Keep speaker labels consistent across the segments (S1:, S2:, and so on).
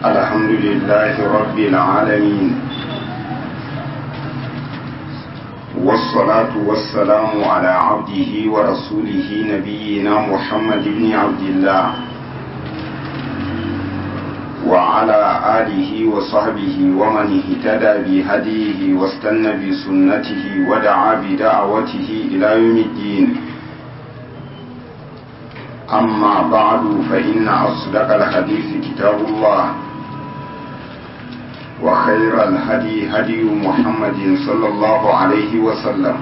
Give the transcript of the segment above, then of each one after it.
S1: الحمد لله رب العالمين والصلاة والسلام على عبده ورسوله نبينا محمد بن عبد الله وعلى آله وصحبه ومن اهتدى بهديه واستنى بسنته ودعا بدعوته إلى يوم الدين أما بعد فإن أصدق الحديث كتاب الله وخير الهدي هدي محمد صلى الله عليه وسلم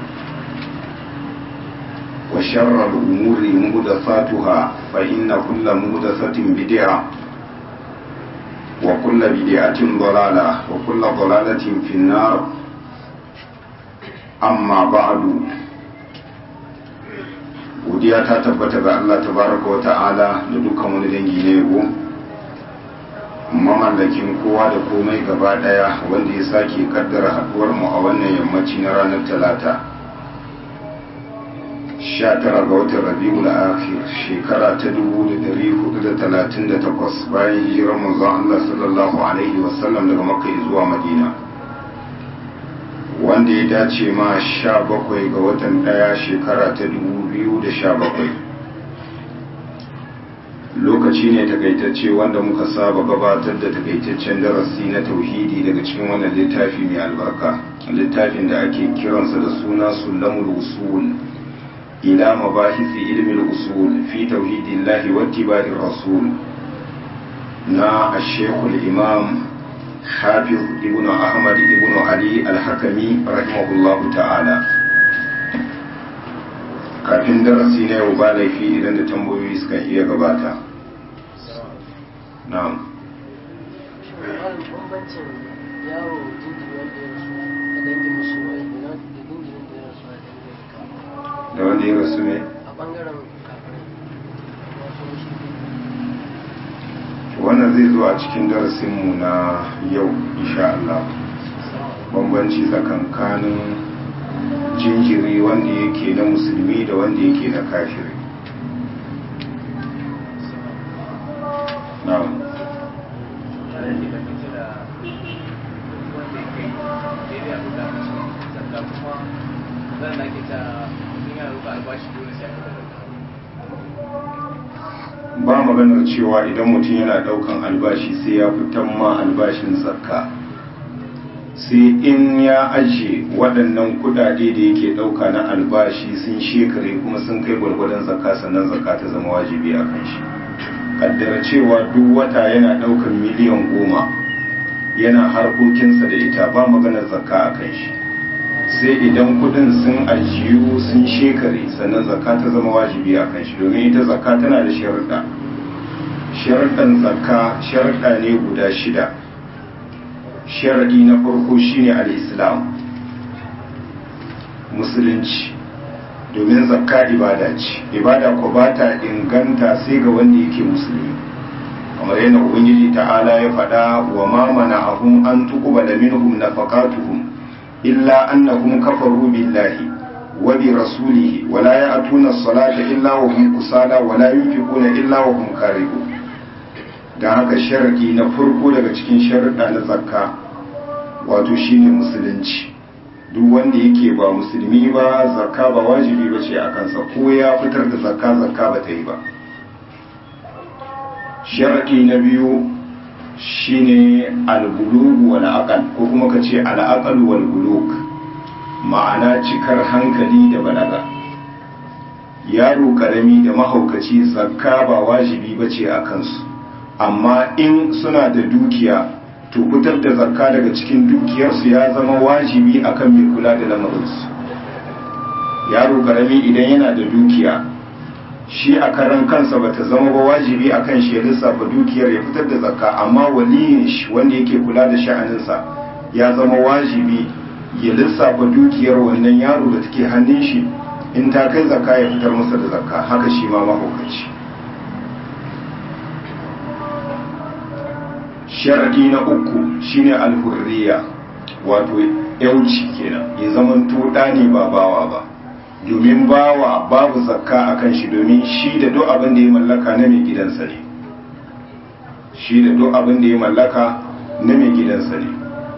S1: وشر الأمور مهدثاتها فإن كل مهدثة بدعة وكل بدعة ضلالة وكل ضلالة في النار أما بعد godiya ta tabbata ga Allah tabaraka wa ta'ala da dukkan wani dangi na yabo mamallakin kowa da komai gaba daya wanda ya sake kaddara haduwar mu a wannan yammaci na ranar talata 19 ga watan rabiul akhir shekara ta 1438 bayan hijirar manzon Allah sallallahu alaihi wasallam daga makka zuwa madina wanda ya dace ma 17 ga watan daya shekara ta 2017 lokaci ne takaitacce wanda muka saba gabatar da takaitaccen darasi na tauhidi daga cikin wannan littafi mai albarka littafin da ake kiransa da suna sulamul usul ila mabahisi ilmin usul fi tauhidillahi wattiba'ir rasul na ashekul imam hafiz ibn ahmad ibn ali al-hakami rahimahullahu ta'ala kafin darasi na yau ba laifi idan da tambayoyi suka iya gabata na'am
S2: bambancin yaro jinjiri wanda ya rasu a dangin musulmai da jinjirin da ya rasu a dangin
S1: da wanda ya rasu ne
S2: a bangaren kafirai wato shi
S1: wannan zai zo a cikin darasinmu na yau insha Allah bambanci tsakankanin jinjiri wanda yake na musulmi da wanda yake na kafiri na'am ba maganar cewa idan mutum yana daukan albashi sai ya fitan ma albashin zakka sai in ya ajiye waɗannan kudade da yake ɗauka na albashi sun shekare kuma sun kai gwargwadon zakka sannan zakka ta zama wajibi a kan shi kaddara cewa duk wata yana ɗaukan miliyan goma yana harkokinsa da ita ba maganar zakka a kan shi sai idan kudin sun ajiyu sun shekare sannan zakka ta zama wajibi a kan shi domin ita zakka tana da sharuɗa sharuɗan zakka sharuɗa ne guda shida sharaɗi na farko shine al-islam musulunci domin zakka ibada ce ibada ko ba ta inganta sai ga wanda yake musulmi kamar yana ubangiji ta'ala ya faɗa wa ma mana'ahum an tuqbala minhum nafaqatuhum illa annahum kafaru billahi wa bi rasulihi wa la ya'tuna as-salata illa wa hum kusala wa la yunfiquna illa wa hum karihun dan haka sharadi na farko daga cikin sharuɗa na zakka wato shine musulunci duk wanda yake ba musulmi ba zakka ba wajibi ba ce a kansa ko ya fitar da zakka zakka ba ta yi ba sharadi na biyu shine albulugu wal aqal ko kuma ka ce al aqal wal bulug ma'ana cikar hankali da balaga yaro karami da mahaukaci zakka ba wajibi bace a kansu amma in suna da dukiya to fitar da zakka daga cikin dukiyarsu ya zama wajibi akan mai kula da lamarinsu yaro karami idan yana da dukiya shi a karan kansa bata zama ba wajibi akan shi ya lissafa dukiyar ya fitar da zakka amma waliyin shi wanda yake kula da sha'aninsa ya zama wajibi ya lissafa dukiyar wannan yaro da take hannun shi in ta kai zakka ya fitar masa da zakka haka shi ma mahaukaci sharadi na uku shine alhurriya wato yauci kenan ya zamanto ɗa ne ba bawa ba domin bawa babu zakka a kan shi domin shi da duk abin da ya mallaka na mai gidansa ne shi da duk abin da ya mallaka na mai gidansa ne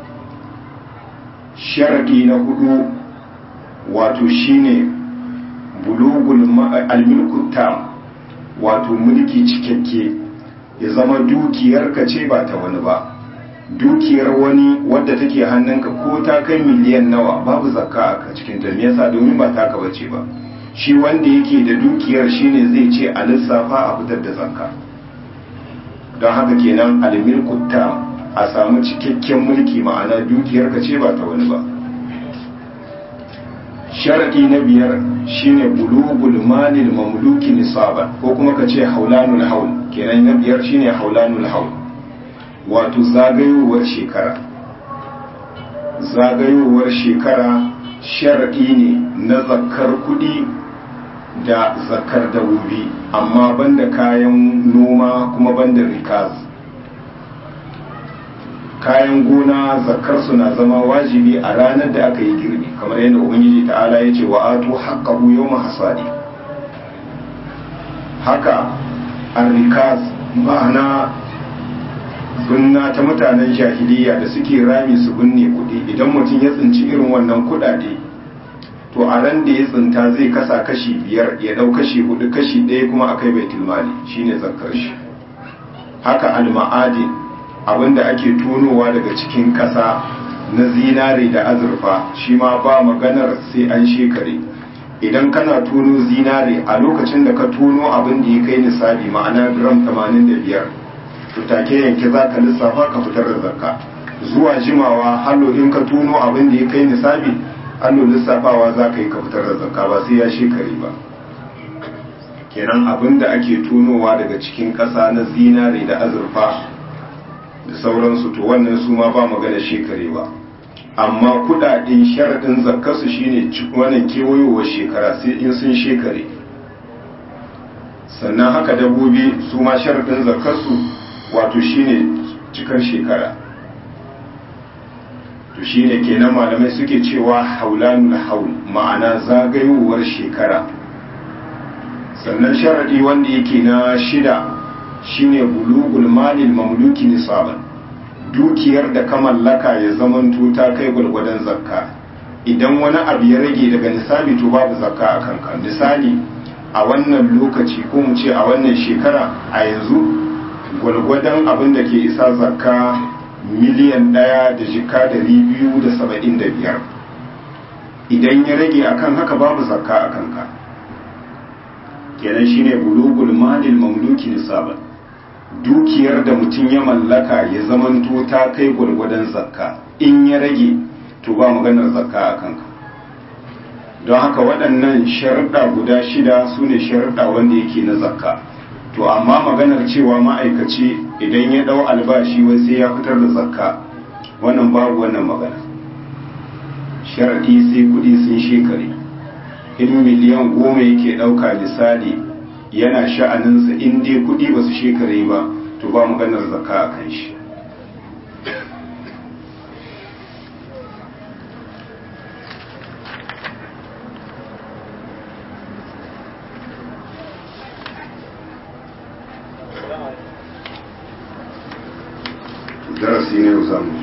S1: sharaɗi na hudu wato shine bulugul almilku tam wato mulki cikakke ya zama dukiyar ka ce ba ta wani ba dukiyar wani wadda take hannunka ko ta kai miliyan nawa babu zakka a cikin ta me yasa domin ba taka bace ba shi wanda yake da dukiyar shine zai ce a lissafa a fitar da zakka don haka kenan almilku tam a samu cikakken mulki ma'ana dukiyar ka ce ba ta wani ba sharadi na biyar shine bulugul malil mamluki nisaban ko kuma ka ce haulanul haul kenan na biyar shine haulanul haul wato zagayowar shekara zagayowar shekara sharadi ne na zakar kudi da zakar dabobi amma banda kayan noma kuma banda rikaz kayan gona zakar su na zama wajibi a ranar da aka yi girbi kamar yadda ubangiji ta'ala ya ce wa atu haqqahu yawma hasadi haka arrikaz ma'ana binna ta mutanen jahiliya da suke rami su binne kudi idan mutum ya tsinci irin wannan kudade to a ran da ya tsinta zai kasa kashi biyar ya dau kashi hudu kashi ɗaya kuma akai baitul mali shine zakkar shi haka alma'adin abinda ake tonowa daga cikin ƙasa na zinare da azurfa shi ma ba maganar sai an shekare idan kana tono zinare a lokacin da ka tono abin da ya kai nisabi ma'ana gram 85 to take yanke za ka lissafa ka fitar da zakka zuwa jimawa hallo in ka tono abin da ya kai nisabi hallo lissafawa za ka yi ka fitar da zakka ba sai ya shekare ba kenan abin da ake tonowa daga cikin ƙasa na zinare da azurfa da sauransu to wannan su ma ba magana shekarewa amma kudaden sharaɗin zakkarsu shine wannan kewayowar shekara sai in sun shekare sannan haka dabbobi su ma sharaɗin zakkarsu wato shine cikar shekara to shine kenan malamai suke cewa haulanul haul ma'ana zagayowar shekara sannan sharaɗi wanda yake na shida shine bulugul malil mamluki nisaban dukiyar da ka mallaka ya zamanto ta kai gwargwadon zakka idan wani abu ya rage daga nisabi to babu zakka a kanka misali a wannan lokaci ko mu ce a wannan shekara a yanzu gwargwadon abin da ke isa zakka miliyan ɗaya da jika dari biyu da saba'in da biyar idan ya rage akan haka babu zakka a kanka kenan shine bulugul malil mamluki nisaban dukiyar da mutum ya mallaka ya zamanto ta kai gwargwadon zakka in ya rage to ba maganar zakka a kanka don haka waɗannan sharuɗa guda shida su ne sharuɗa wanda yake na zakka to amma maganar cewa ma'aikaci idan ya ɗau albashi wai sai ya fitar da zakka wannan babu wannan magana sharaɗi sai kuɗi sun shekare in miliyan goma yake ɗauka misali yana sha'aninsa in dai kuɗi ba su shekare ba to ba maganar zakka a kan shi darasi ne za mu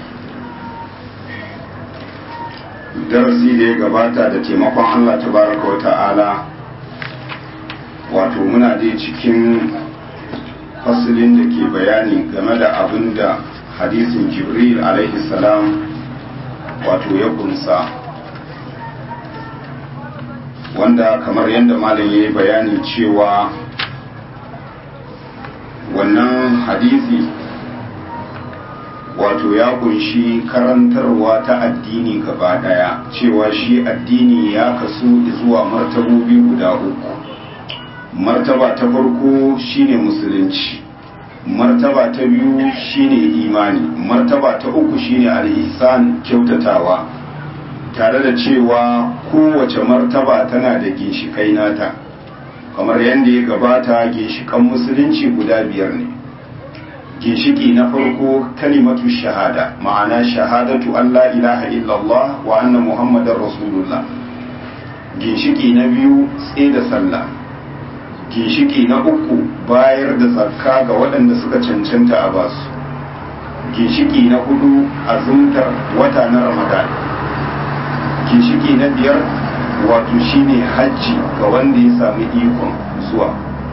S1: darasi da ya gabata da taimakon allah tabaraka wa ta'ala wato muna dai cikin fasilin da ke bayani game da abin da hadisin jibril alaihi salam wato ya kunsa wanda kamar yadda malam ya yi bayani cewa wannan hadisi wato ya kunshi karantarwa ta addini gaba daya cewa shi addini ya kasu zuwa martabobi guda uku martaba ta farko shine musulunci martaba ta biyu shine imani martaba ta uku shine al-ihsan kyautatawa tare da cewa kowace martaba tana da ginshikai nata kamar yadda ya gabata ginshikan musulunci guda biyar ne ginshiki na farko kalimatu shahada ma'ana shahadatu Allah ilaha illallah wa anna muhammadar rasulullah ginshiki na biyu tsaye da sallah ginshiki na uku bayar da zakka ga waɗanda suka cancanta a basu ginshiki na hudu azumtar wata na ramadan ginshiki na biyar wato shine hajji ga wanda ya sami ikon zuwa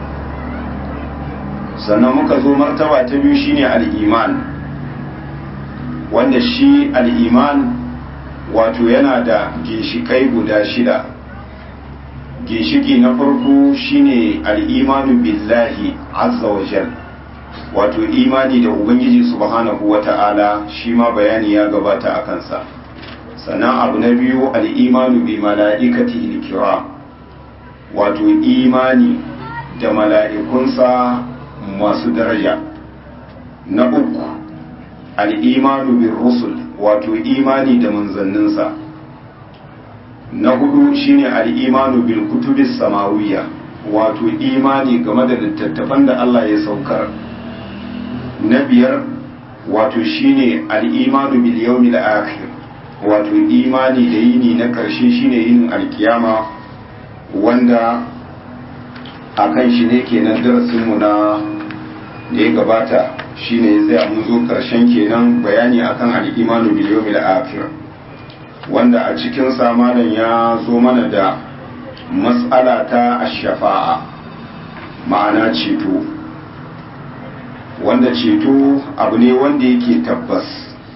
S1: sannan muka zo martaba ta biyu shine al'iman wanda shi al'iman wato yana da ginshikai guda shida ginshiki na farko shine al'imanu billahi azza wa jal wato imani da ubangiji subhanahu wa ta'ala shi ma bayani ya gabata a kansa sannan abu na biyu al'imanu bi mala'ikati kira wato imani da mala'ikunsa masu daraja na uku al'imanu bin rusul wato imani da manzanninsa na hudu shine al'imanu bil kutubis samawiya wato imani game da littattafan da Allah ya saukar na biyar wato shine al'imanu bil yawmil akhir wato imani da yini na karshe shine yin alkiyama wanda akan shi ne kenan darasinmu na da ya gabata shine zai mun zo karshen kenan bayani akan al-imanu bil yawmil akhir wanda a cikin samanin ya zo mana da mas'ala ta ash-shafa'a ma'ana ceto wanda ceto abu ne wanda yake tabbas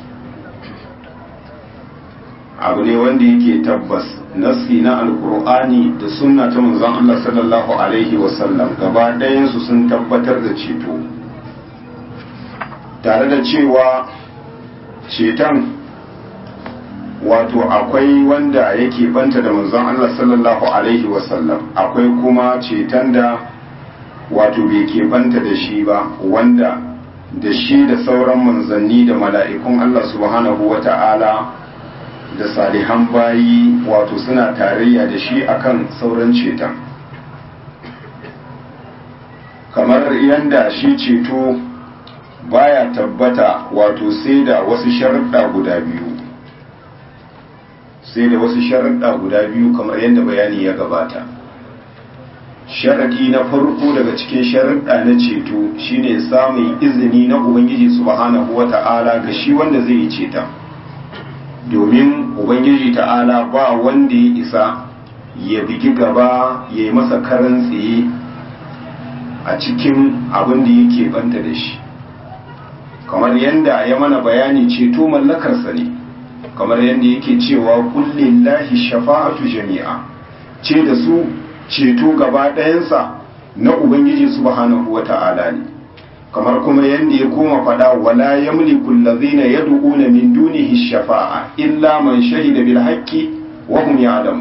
S1: abu ne wanda yake tabbas nassi na alkur'ani da sunna ta manzon Allah sallallahu alaihi wasallam gaba ɗayansu sun tabbatar da ceto tare da cewa ceton wato akwai wanda yake banta da manzon Allah sallallahu alaihi wasallam akwai kuma ceton da wato bai ke banta da shi ba wanda da shi da sauran manzanni da mala'ikun Allah subhanahu wa ta'ala da salihan bayi wato suna tarayya da shi akan sauran ceton kamar yadda shi ceto baya tabbata wato sai da wasu sharaɗa guda biyu sai da wasu sharaɗa guda biyu kamar yadda bayani ya gabata sharaɗi na farko daga cikin sharaɗa na ceto shine samun izini na ubangiji subhanahu wata'ala ga shi wanda zai yi ceton domin ubangiji ta'ala ba wanda ya isa ya bigi gaba ya yi masa karan tsaye a cikin abin da yake banta da shi kamar yadda ya mana bayani ceto mallakarsa ne kamar yadda yake cewa kullin lahi shafa'atu jami'a ce da su ceto gaba ɗayansa na ubangiji subhanahu wa ta'ala ne kamar kuma yadda ya koma fada wala yamliku allazina yad'una min dunihi shafa'a illa man shahida bil haqqi wa hum ya'lamu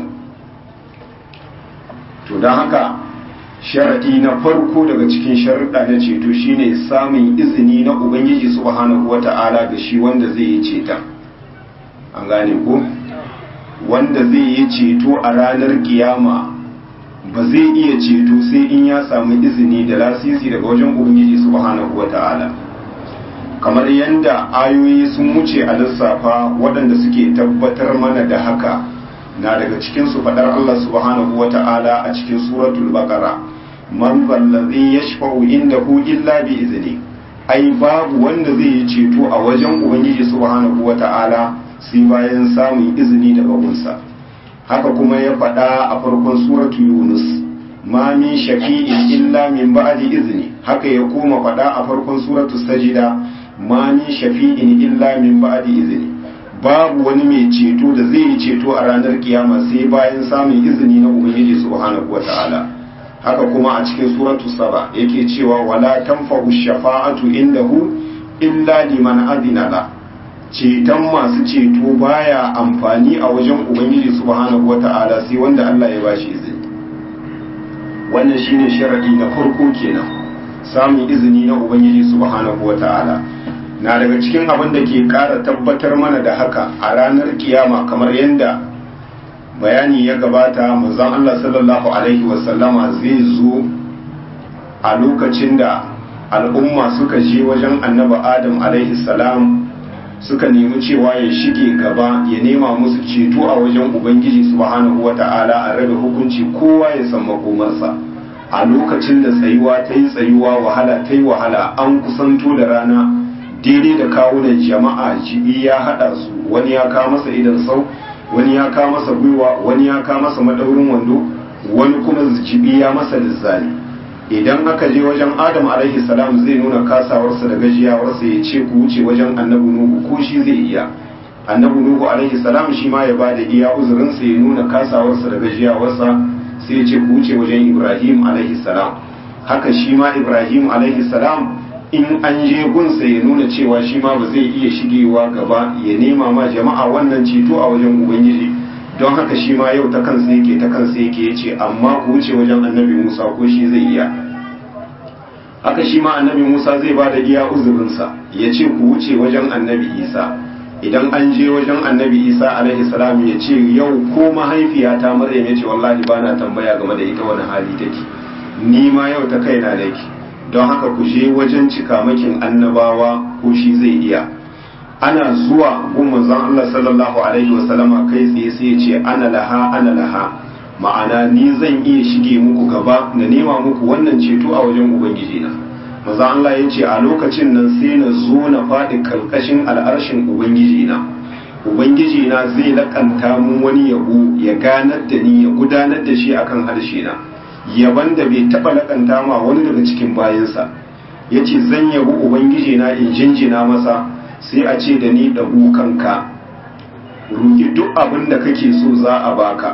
S1: to dan haka sharadi na farko daga cikin sharuɗa na ceto shine samun izini na ubangiji subhanahu wata'ala ga shi wanda zai yi ceta an gane ko wanda zai yi ceto a ranar kiyama ba zai iya ceto sai in ya samu izini da lasisi daga wajen ubangiji subhanahu wata'ala kamar yadda ayoyi sun wuce a lissafa waɗanda suke tabbatar mana da haka na daga cikin su faɗar Allah subhanahu wata'ala a cikin suratul baqara man zallazi yashfa'u indahu illa bi izni ai babu wanda zai yi ceto a wajen ubangiji subhanahu wata'ala sai bayan samun izini daga gunsa haka kuma ya faɗa a farkon suratu yunus ma min shafi'in illa min ba'di izni haka ya koma faɗa a farkon suratu sajida ma min shafi'in illa min ba'di izni babu wani mai ceto da zai yi ceto a ranar kiyama sai bayan samun izini na ubangiji subhanahu wata'ala haka kuma a cikin suratu saba yake cewa wala tanfa'u shafa'atu indahu illa liman adina la ceton masu ceto baya amfani a wajen ubangiji subhanahu wata'ala sai wanda Allah ya bashi izini wannan shine sharadi na farko kenan samun izini na ubangiji subhanahu wata'ala na daga cikin abin da ke kara tabbatar mana da haka a ranar kiyama kamar yadda bayani ya gabata manzon Allah sallallahu alaihi wasallama zai zo a lokacin da al'umma suka je wajen annabi adam alaihi salam suka nemi cewa ya shige gaba ya nema musu ceto a wajen ubangiji subhanahu wata'ala a rabe hukunci kowa ya san makomarsa a lokacin da tsayuwa ta yi tsayuwa wahala ta yi wahala an kusanto da rana daidai da kawunan jama'a jibi ya haɗa su wani ya kawo masa idan sau wani ya kawo masa gwiwa wani ya kawo masa madaurin wando wani kuma jibi ya masa lizzali idan aka je wajen adam alaihi salam zai nuna kasawarsa da gajiyawarsa ya ce ku wuce wajen annabi nuhu ko shi zai iya annabi nuhu alaihi salam shi ma ya ba da iya uzurinsa ya nuna kasawarsa da gajiyawarsa sai ya ce ku wuce wajen ibrahim alaihi salam haka shi ma ibrahim alaihi salam in an je gunsa ya nuna cewa shi ma ba zai iya shigewa gaba ya nema ma jama'a wannan ceto a wajen ubangiji don haka shi ma yau ta kansa yake ta kansa yake ya ce amma ku wuce wajen annabi musa ko shi zai iya haka shi ma annabi musa zai ba da iya uzurinsa ya ce ku wuce wajen annabi isa idan an je wajen annabi isa alaihi salam ya ce yau ko mahaifiyata maryam ya ce wallahi ba na tambaya game da ita wani hali take ni ma yau ta kaina nake don haka ku je wajen cikamakin annabawa ko shi zai iya ana zuwa gun manzon Allah sallallahu alaihi wasallama kai tsaye sai ya ce ana laha ana laha ma'ana ni zan iya shige muku gaba na nema muku wannan ceto a wajen ubangiji na manzon Allah ya ce a lokacin nan sai na zo na faɗi karkashin al'arshin ubangiji na ubangiji na zai lakanta mun wani yabo ya ganar da ni ya gudanar da shi akan harshe na yaban da bai taba lakanta ma wani daga cikin bayansa ya ce zan yabi ubangiji na in jinjina masa sai a ce da ni ɗagu kanka roƙi duk abin da kake so za a baka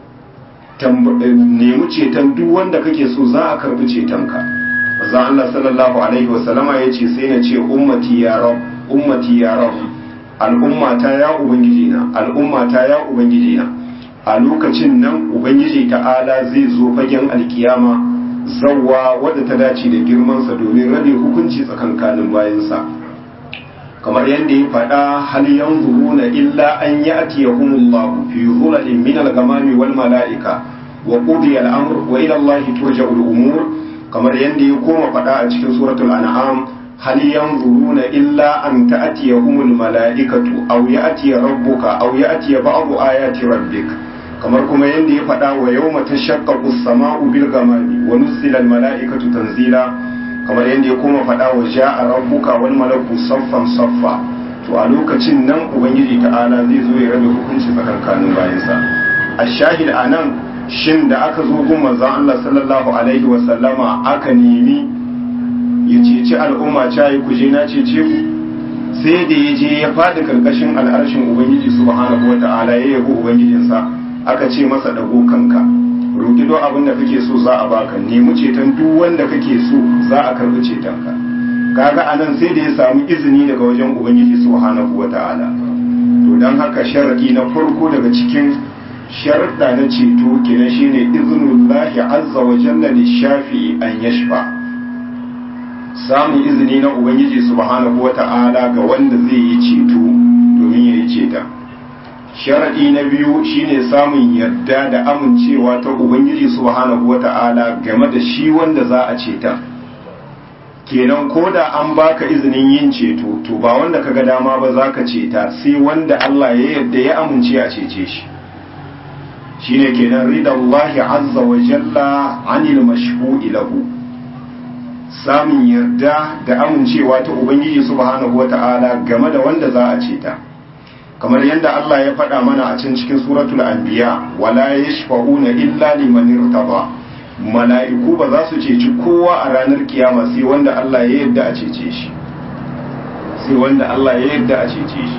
S1: nemi ceton duk wanda kake so za a karbi cetonka maza Allah sallallahu alaihi wasallama ya ce sai na ce ummati ya rab ummati ya rab al'ummata ya ubangiji na al'ummata ya ubangiji na a lokacin nan ubangiji ta'ala zai zo fagen alkiyama zawwa wadda ta dace da girmansa domin rabe hukunci tsakankanin bayansa kamar yadda ya faɗa hal yanzuruna illa an ya'tiyahumullahu fi dhulalin min al-ghamami wal mala'ika wa qudiya al-amr wa ila Allahi turja'u al-umur kamar yadda ya koma faɗa a cikin suratul an'am hal yanzuruna illa an ta'tiyahumul mala'ikatu aw ya'tiya rabbuka aw ya'tiya ba'du ayati rabbik kamar kuma yadda ya faɗa wa yau mata shakkaku sama'u bil gamami wa nuzila al mala'ikatu tanzila kamar yadda ya koma faɗa wa ja'a rabbuka wal malaku saffan saffa to a lokacin nan ubangiji ta'ala zai zo ya rabe hukunci tsakankanin bayansa ashahid anan shin da aka zo gun manzon Allah sallallahu alaihi wa sallama aka nemi ya ceci al'umma cayi ku je na cece ku sai da ya je ya faɗi karkashin al'arshin ubangiji subhanahu wa ta'ala ya yabo ubangijinsa aka ce masa dago kanka roki duk abin da kake so za a baka nemi ceton duk wanda kake so za a karbi cetonka kaga anan sai da ya samu izini daga wajen ubangiji subhanahu wata'ala to dan haka sharadi na farko daga cikin sharuɗa na ceto kenan shine iznullahi azza wa jalla lishafi an yashfa samun izini na ubangiji subhanahu wata'ala ga wanda zai yi ceto domin ya yi ceta sharaɗi na biyu shine samun yarda da amincewa ta ubangiji subhanahu wata'ala game da shi wanda za a ceta kenan ko da an baka izinin yin ceto to ba wanda kaga dama ba za ka ceta sai wanda Allah ya yarda ya amince a cece shi shine kenan ridallahi azza wa jalla anil mashhu'i lahu samun yarda da amincewa ta ubangiji subhanahu wata'ala game da wanda za a ceta kamar yadda Allah ya faɗa mana a can cikin suratul anbiya wala yashfa'una illa liman irtaba mala'iku ba za su ceci kowa a ranar kiyama sai wanda Allah ya yarda a cece shi sai wanda Allah ya yarda a cece shi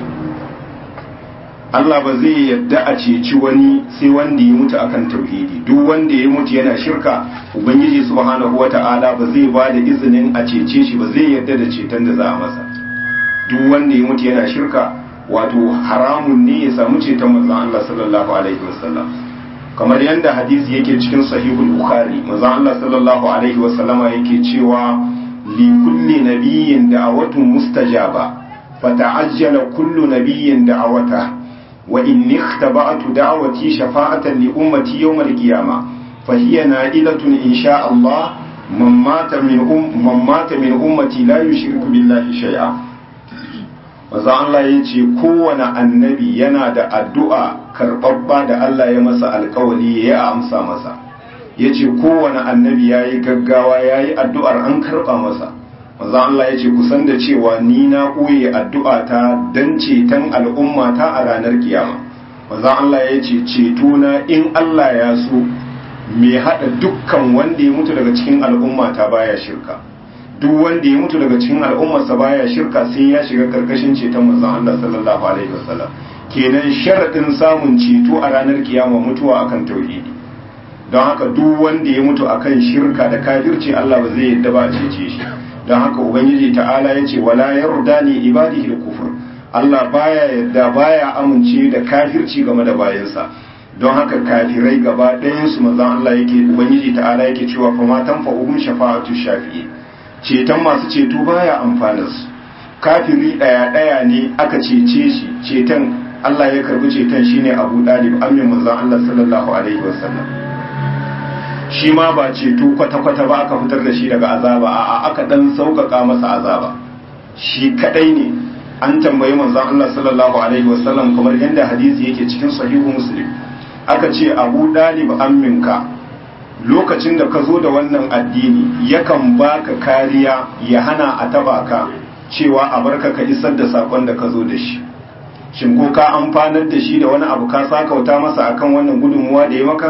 S1: Allah ba zai yarda a ceci wani sai wanda ya mutu akan tauhidi duk wanda ya mutu yana shirka ubangiji subhanahu wata'ala ba zai ba da izinin a cece shi ba zai yarda da ceton da za a masa duk wanda ya mutu yana shirka wato haramun ne ya samu ceton manzon Allah sallallahu alaihi wasallam kamar yadda hadisi yake cikin sahihul bukhari manzon Allah sallallahu alaihi wasallama yake cewa li kulli nabiyyin da'awatun mustajaba fata'ajjala kullu nabiyyin da'awata wa inni ikhtaba'tu da'awati shafa'atan li ummati yawm al-qiyamah fa hiya na'ilatun insha Allah man mata min um man mata min ummati la yushriku billahi shay'a maza Allah ya ce kowane annabi yana da addu'a karɓaɓɓa da Allah ya masa alkawali ya amsa masa ya ce kowane annabi ya yi gaggawa ya yi addu'ar an karɓa masa manzan Allah ya ce kusan da cewa ni na ɓoye addu'a ta don ceton al'umma ta a ranar kiyama manzan Allah ya ce ceto na in Allah ya so mai haɗa dukkan wanda ya mutu daga cikin al'umma ta baya shirka duk wanda ya mutu daga cikin al'ummarsa baya shirka sai ya shiga karkashin ceton manzan Allah sallallahu alaihi wasallam kenan sharaɗin samun ceto a ranar kiyama mutuwa akan tauhidi don haka duk wanda ya mutu akan shirka da kafirci Allah ba zai yadda ba a cece shi don haka ubangiji ta'ala ya ce wala yarda li ibadihi kufur Allah baya yadda baya amince da kafirci game da bayansa don haka kafirai gaba ɗayan su manzon Allah yake ubangiji ta'ala yake cewa fa ma tanfa'uhum shafa'atu shafi'i ceton masu ceto baya amfanar su kafiri ɗaya ɗaya ne aka cece shi ceton Allah ya karbi ceton shine Abu Dalib amin manzon Allah sallallahu alaihi wasallam shi ma ba ceto kwata-kwata ba aka fitar da shi daga azaba a aka dan sauƙaƙa masa azaba shi kadai ne an tambayi manzon Allah sallallahu alaihi wasallam kamar yadda hadisi yake cikin sahihu muslim aka ce abu dalib amminka lokacin da ka zo da wannan addini yakan baka kariya ya hana a taba ka cewa a barka ka isar da sakon da ka zo da shi shin ko ka amfanar da shi da wani abu ka sakauta masa akan wannan gudunmuwa da ya maka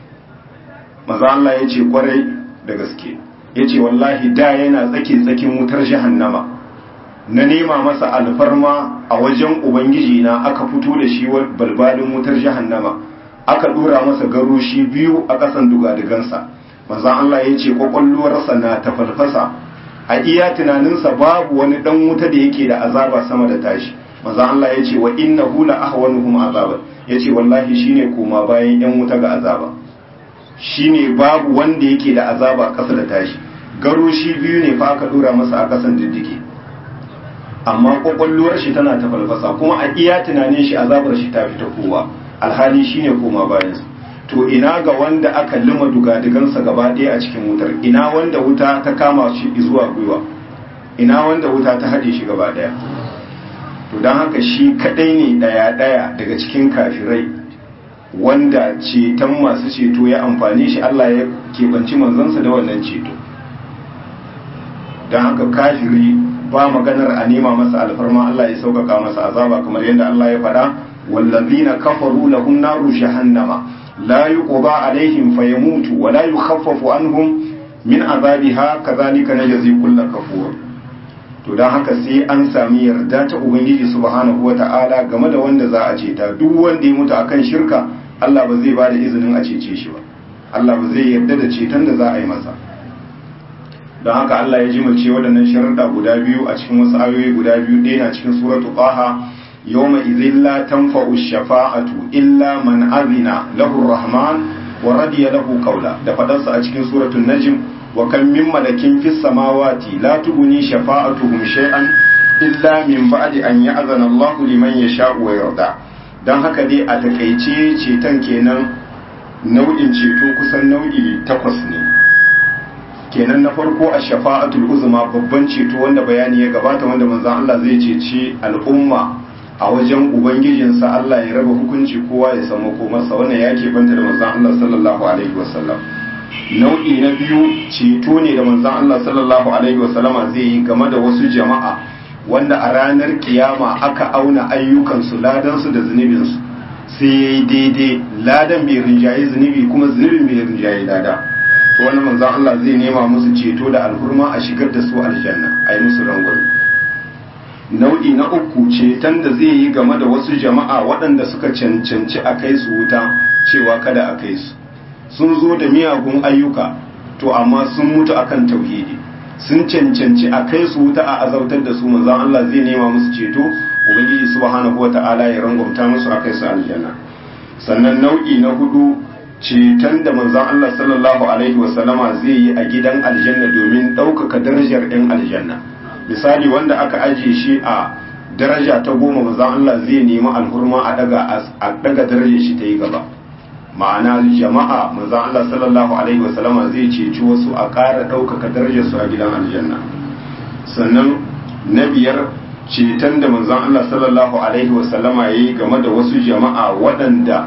S1: maza Allah ya ce kwarai da gaske ya ce wallahi da yana tsake tsakin wutar jahannama na nema masa alfarma a wajen ubangiji na aka fito da shi balbalin wutar jahannama aka dora masa garoshi biyu a ƙasan dugadigansa maza Allah ya ce kwakwalwarsa na tafalfasa a iya tunaninsa babu wani dan wuta da yake da azaba sama da tashi maza Allah ya ce wa inna hula ahwanuhum azaban ya ce wallahi shine koma bayan yan wuta ga azaba shine babu wanda yake da azaba ƙasa da tashi garo shi biyu ne fa aka dora masa a ƙasan diddige amma kwakwalwar shi tana ta falfasa kuma a iya tunanin shi azabar shi ta fita kowa alhali shine koma bayan to ina ga wanda aka lima dugadigansa gaba ɗaya a cikin wutar ina wanda wuta ta kama shi zuwa gwiwa ina wanda wuta ta haɗe shi gaba ɗaya to don haka shi kaɗai ne ɗaya-ɗaya daga cikin kafirai wanda ceton masu ceto ya amfani shi Allah ya keɓanci manzansa da wannan ceto don haka kafiri ba maganar a nema masa alfarma Allah ya sauƙaƙa masa azaba kamar yadda Allah ya faɗa wallazina kafaru lahum naru jahannama la yuqda alaihim fayamutu wa la yukhaffafu anhum min azabiha kadhalika najzi kullu kafur to don haka sai an sami yarda ta ubangiji subhanahu wata'ala game da wanda za a ceta duk wanda ya mutu akan shirka Allah ba zai ba da izinin a cece shi ba Allah ba zai yarda da ceton da za a yi masa don haka Allah ya jimace waɗannan sharuɗa guda biyu a cikin wasu ayoyi guda biyu ɗaya na cikin suratu qaha yawma idhin la tanfa'u shafa'atu illa man azina lahu rahman wa radiya lahu qawla da fadarsa a cikin suratul najm wa kan min malakin fis samawati la tughni shafa'atuhum shay'an illa min ba'di an ya'zana Allah liman yasha'u wa yarda dan haka dai a takeice ceton kenan nau'in ceto kusan nau'i takwas ne kenan na farko a shafa'atul uzma babban ceto wanda bayani ya gabata wanda manzon Allah zai ceci al'umma a wajen ubangijinsa Allah ya raba hukunci kowa ya samu komarsa wannan ya ke banta da manzon Allah sallallahu alaihi wasallam nau'i na biyu ceto ne da manzon Allah sallallahu alaihi wasallama zai yi game da wasu jama'a wanda a ranar kiyama aka auna ayyukansu ladansu da zunubinsu sai ya yi daidai ladan bai rinjaye zunubi kuma zunubin bai rinjaye lada to wani manzon Allah zai nema musu ceto da alhurma a shigar da su aljanna a yi musu rangwame nau'i na uku ceton da zai yi game da wasu jama'a waɗanda suka cancanci a kai su wuta cewa kada a kai su sun zo da miyagun ayyuka to amma sun mutu akan tauhidi sun cancanci a kai su wuta a azautar da su manzon Allah zai nema musu ceto ubangiji subhanahu wata'ala ya rangwamta musu a kai su aljanna sannan nau'i na hudu ceton da manzon Allah sallallahu alaihi wasallama zai yi a gidan aljanna domin ɗaukaka darajar 'yan aljanna misali wanda aka ajiye shi a daraja ta goma manzon Allah zai nemi alhurma a daga a daga darajar shi ta yi gaba ma'ana jama'a manzon Allah sallallahu alaihi wasallama zai ceci wasu a ƙara ɗaukaka darajar su a gidan aljanna sannan na biyar ceton da manzon Allah sallallahu alaihi wasallama yayi game da wasu jama'a waɗanda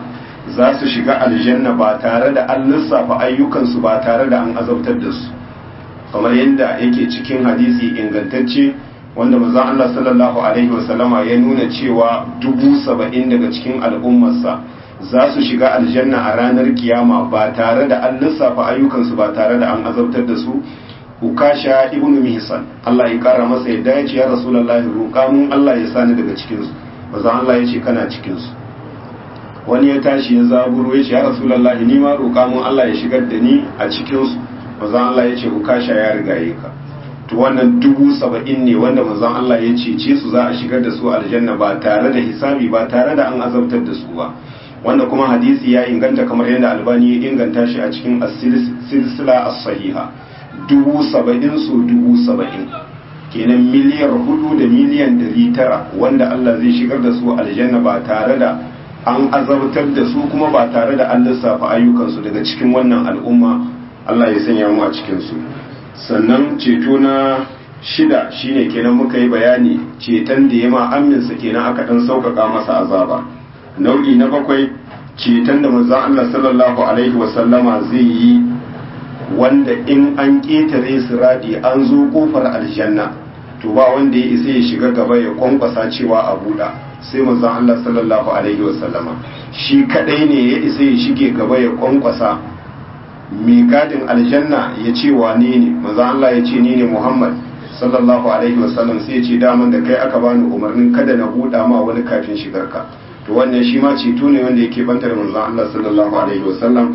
S1: za su shiga aljanna ba tare da an lissafa ayyukansu ba tare da an azabtar da su kamar yadda yake cikin hadisi ingantacce wanda manzon Allah sallallahu alaihi wasallama ya nuna cewa dubu saba'in daga cikin al'ummarsa za su shiga aljanna a ranar kiyama ba tare da an lissafa ayyukansu ba tare da an azabtar da su ukasha ibnu mihsan Allah ya kara masa yadda ya ce ya rasulullahi roƙa mun Allah ya sani daga cikin su manzon Allah ya ce kana cikin su wani ya tashi ya zaburo ya ce ya rasulullahi ni ma roƙa mun Allah ya shigar da ni a cikin su manzon Allah ya ce ukasha ya rigaye ka to wannan dubu saba'in ne wanda manzon Allah ya cece su za a shigar da su aljanna ba tare da hisabi ba tare da an azabtar da su ba wanda kuma hadisi ya inganta kamar yadda albani ya inganta shi a cikin silsila as-sahiha dubu saba'in su dubu saba'in kenan miliyar hudu da miliyan dari tara wanda Allah zai shigar da su aljanna ba tare da an azabtar da su kuma ba tare da an lissafa ayyukansu daga cikin wannan al'umma Allah ya sanya mu a cikin su sannan ceto na shida shine kenan muka yi bayani ceton da ya ma aminsa kenan aka dan sauƙaƙa masa azaba nau'i na bakwai ceton da manzon Allah sallallahu alaihi wasallama zai yi wanda in an ƙetare siradi an zo kofar aljanna to ba wanda ya isa ya shiga gaba ya kwankwasa cewa a buɗa sai manzon Allah sallallahu alaihi wasallama shi kadai ne ya isa ya shige gaba ya kwankwasa mai gadin aljanna ya ce wane ne manzon Allah ya ce ni ne Muhammad sallallahu alaihi wasallam sai ya ce daman da kai aka bani umarnin kada na buɗa ma wani kafin shigarka to wannan shi ma ceto ne wanda yake bantar manzon Allah sallallahu alaihi wasallam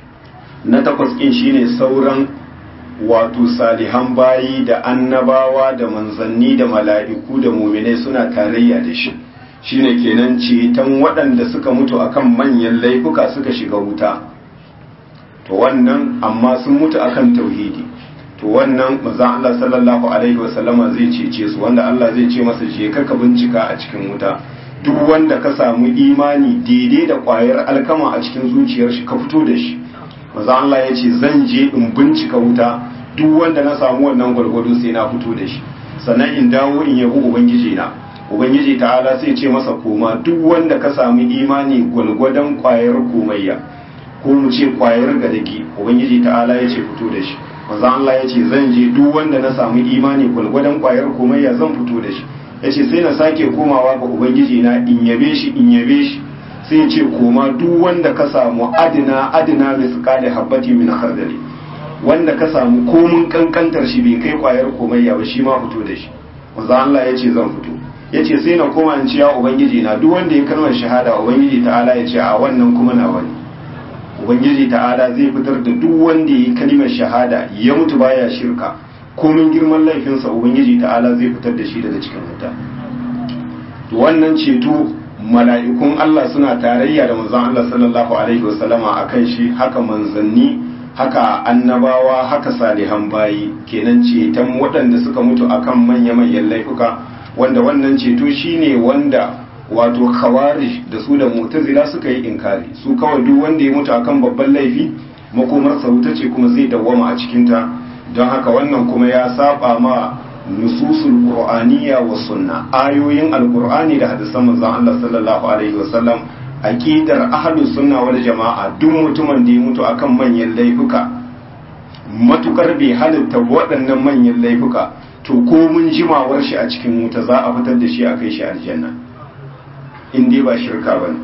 S1: na takwas ɗin shine sauran wato salihan bayi da annabawa da manzanni da mala'iku da muminai suna tarayya da shi shine kenan ceton waɗanda suka mutu akan manyan laifuka suka shiga wuta to wannan amma sun mutu akan tauhidi to wannan manzon Allah sallallahu alaihi wasallama zai cece su wanda Allah zai ce masa je ka bincika a cikin wuta duk wanda ka samu imani daidai da ƙwayar alkama a cikin zuciyar shi ka fito da shi maza Allah ya ce zan je in bincika wuta duk wanda na samu wannan gwargwado sai na fito da shi sannan in dawo in yabi ubangiji na ubangiji ta'ala sai ce masa koma duk wanda ka samu imani gwargwadon kwayar komayya ko mu ce kwayar gadagi ubangiji ta'ala ya ce fito da shi maza Allah ya ce zan je duk wanda na samu imani gwargwadon kwayar komayya zan fito da shi ya ce sai na sake komawa ga ubangiji na in yabe shi in yabe shi sai ce koma duk wanda ka samu adina adina misqali habbati min khardali wanda ka samu komun kankantar shi bai kai kwayar komayya ba shi ma fito da shi manzo Allah ya ce zan fito ya ce sai na koma in ce ya ubangiji na duk wanda ya kalmar shahada ubangiji ta'ala ya ce a wannan kuma na wani ubangiji ta'ala zai fitar da duk wanda ya yi kalmar shahada ya mutu baya shirka komin girman laifinsa ubangiji ta'ala zai fitar da shi daga cikin wuta wannan ceto mala'ikun Allah suna tarayya da manzon Allah sallallahu alaihi wasallama akan shi haka manzanni haka annabawa haka salihan bayi kenan ceton waɗanda suka mutu akan manya-manyan laifuka wanda wannan ceto shine wanda wato khawarij da su da mutazila suka yi inkari su kawai duk wanda ya mutu akan babban laifi makomarsa wuta ce kuma zai dawwama a cikinta don haka wannan kuma ya saba ma nususul qur'aniyya wa sunna ayoyin alqur'ani da hadisan manzon Allah sallallahu alaihi wasallam aqidar ahlus sunna wal jama'a duk mutumin da ya mutu akan manyan laifuka matukar bai halitta waɗannan manyan laifuka to ko mun jimawar shi a cikin wuta za a fitar da shi a kai shi aljanna in dai ba shirka bane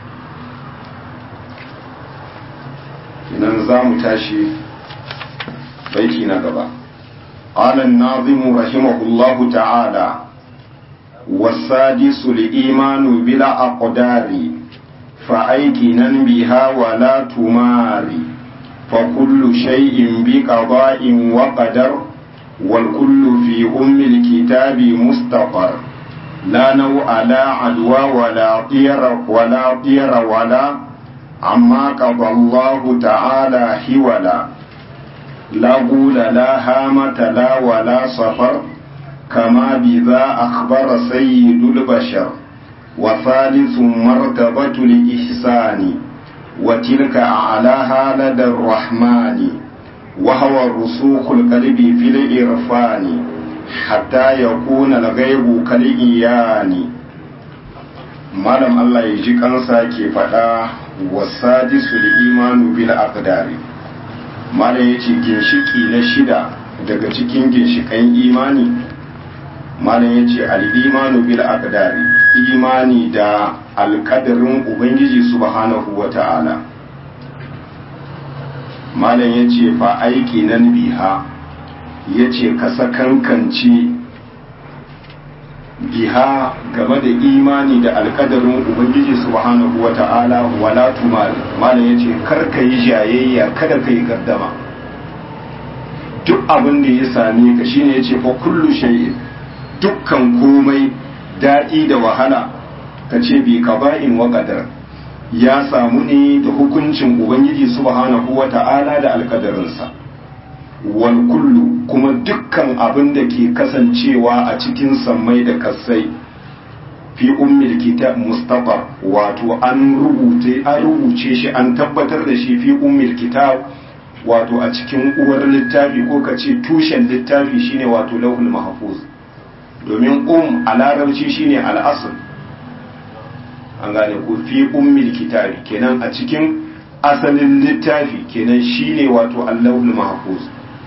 S1: idan za mu tashi baiti na gaba قال الناظم رحمه الله تعالى والسادس الإيمان بلا أقدار فأيكنا بها ولا تماري فكل شيء بقضاء وقدر والكل في أم الكتاب مستقر لا نوع لا عدوى ولا طير ولا طير ولا عما قضى الله تعالى حولا لا غول لا هامة لا ولا صفر كما بذا أخبر سيد البشر وثالث مرتبة الإحسان وتلك أعلاها لدى الرحمن وهو رسوخ القلب في الإرفان حتى يكون الغيب كالإيان malam Allah ya ji kansa ke faɗa wasadisul imanu bil aqdari malam yace ginshiki na shida daga cikin ginshikan imani malam yace al imanu bil aqdari imani da alkadarin ubangiji subhanahu wata'ala malam yace fa aiki nan biha yace ka sakankance biha game da imani da alkadarin ubangiji subhanahu wa ta'ala wala tumal malam yace kar ka yi jayayya kada ka yi gardama duk abin da ya same ka shine yace fa kullu shay'in dukkan komai daɗi da wahala ka ce bi qaba'in wa qadar ya samu ne da hukuncin ubangiji subhanahu wa ta'ala da alkadarinsa wal kullu kuma dukkan abin da ke kasancewa a cikin sammai da kasai fi ummil kitab mustafa wato an rubuce an rubuce shi an tabbatar da shi fi ummil kitab wato a cikin uwar littafi ko ka ce tushen littafi shine wato lauhul mahfuz domin um a larabci shine al'asl an gane ko fi ummil kitabi kenan a cikin asalin littafi kenan shine wato allahul mahfuz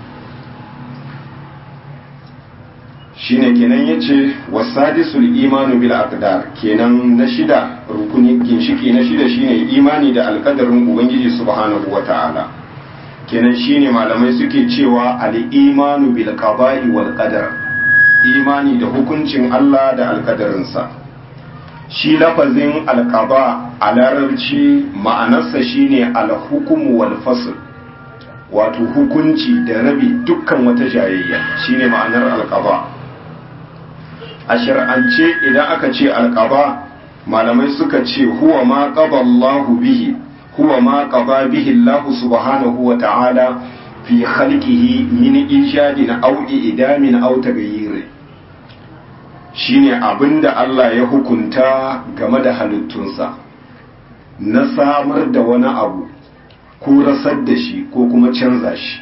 S1: shine kenan yace wasadisul imanu bil aqdar kenan na shida rukuni ginshiki na shida shine imani da alkadarin ubangiji subhanahu wataala kenan shine malamai suke cewa al imanu bil qada'i wal qadar imani da hukuncin Allah da alkadarinsa shi lafazin alqada a larabci ma'anarsa shine al hukumu wal fasl wato hukunci da rabi dukkan wata jayayya shine ma'anar alqada a shar'ance idan aka ce alƙaba malamai suka ce huwa ma qaba Allahu bihi huwa ma qaba bihi Allah subhanahu wa ta'ala fi khalqihi min ijadin aw idamin aw taghayyir shine abinda Allah ya hukunta game da halittunsa na samar da wani abu ko rasar da shi ko kuma canza shi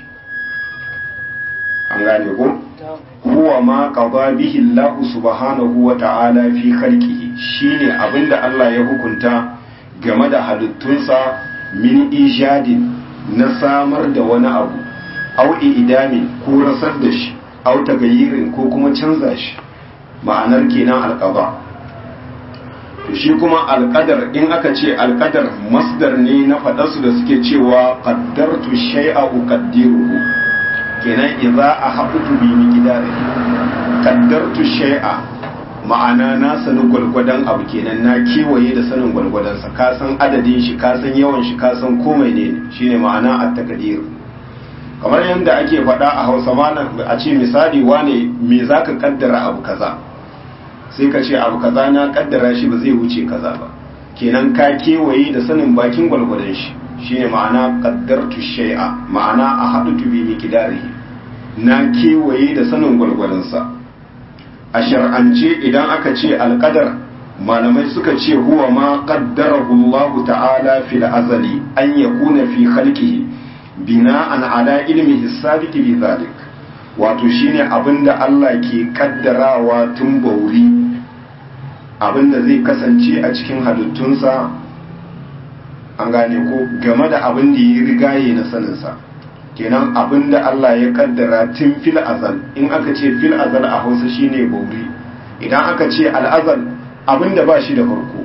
S1: an gane ko huwa ma qada bihi Allah subhanahu wa ta'ala fi khalqihi shine abinda Allah ya hukunta game da halittunsa min ijadin na samar da wani abu au idamin ko rasar da shi au tagayirin ko kuma canza shi ma'anar kenan alqada to shi kuma alqadar in aka ce alqadar masdar ne na faɗarsu da suke cewa qaddartu shay'a uqaddiruhu kenan idza ahabtu bi miqdari qaddartu shay'a ma'ana na sanin gwalgwadon abu kenan na kewaye da sanin gwalgwadon sa ka san adadin shi ka san yawan shi ka san komai ne shine ma'ana at-taqdir kamar yadda ake faɗa a Hausa mana a ce misali wane me zaka kaddara abu kaza sai ka ce abu kaza na kaddara shi ba zai wuce kaza ba kenan ka kewaye da sanin bakin gwalgwadon shi shine ma'ana qaddartu shay'a ma'ana a haɗu bi miqdarihi na kewaye da sanin gwalgwalansa a shar'ance idan aka ce alqadar malamai suka ce huwa ma qaddarahu Allah ta'ala fil azali an yakuna fi khalqihi bina'an ala ilmihi sabiq bi zalik wato shine abinda Allah ke kaddarawa tun bauri abinda zai kasance a cikin halittunsa an gane ko game da abin da ya rigaye na saninsa kenan abin da Allah ya kaddara tun fil azal in aka ce fil azal a hausa shine bauri idan aka ce al'azal abin da ba shi da farko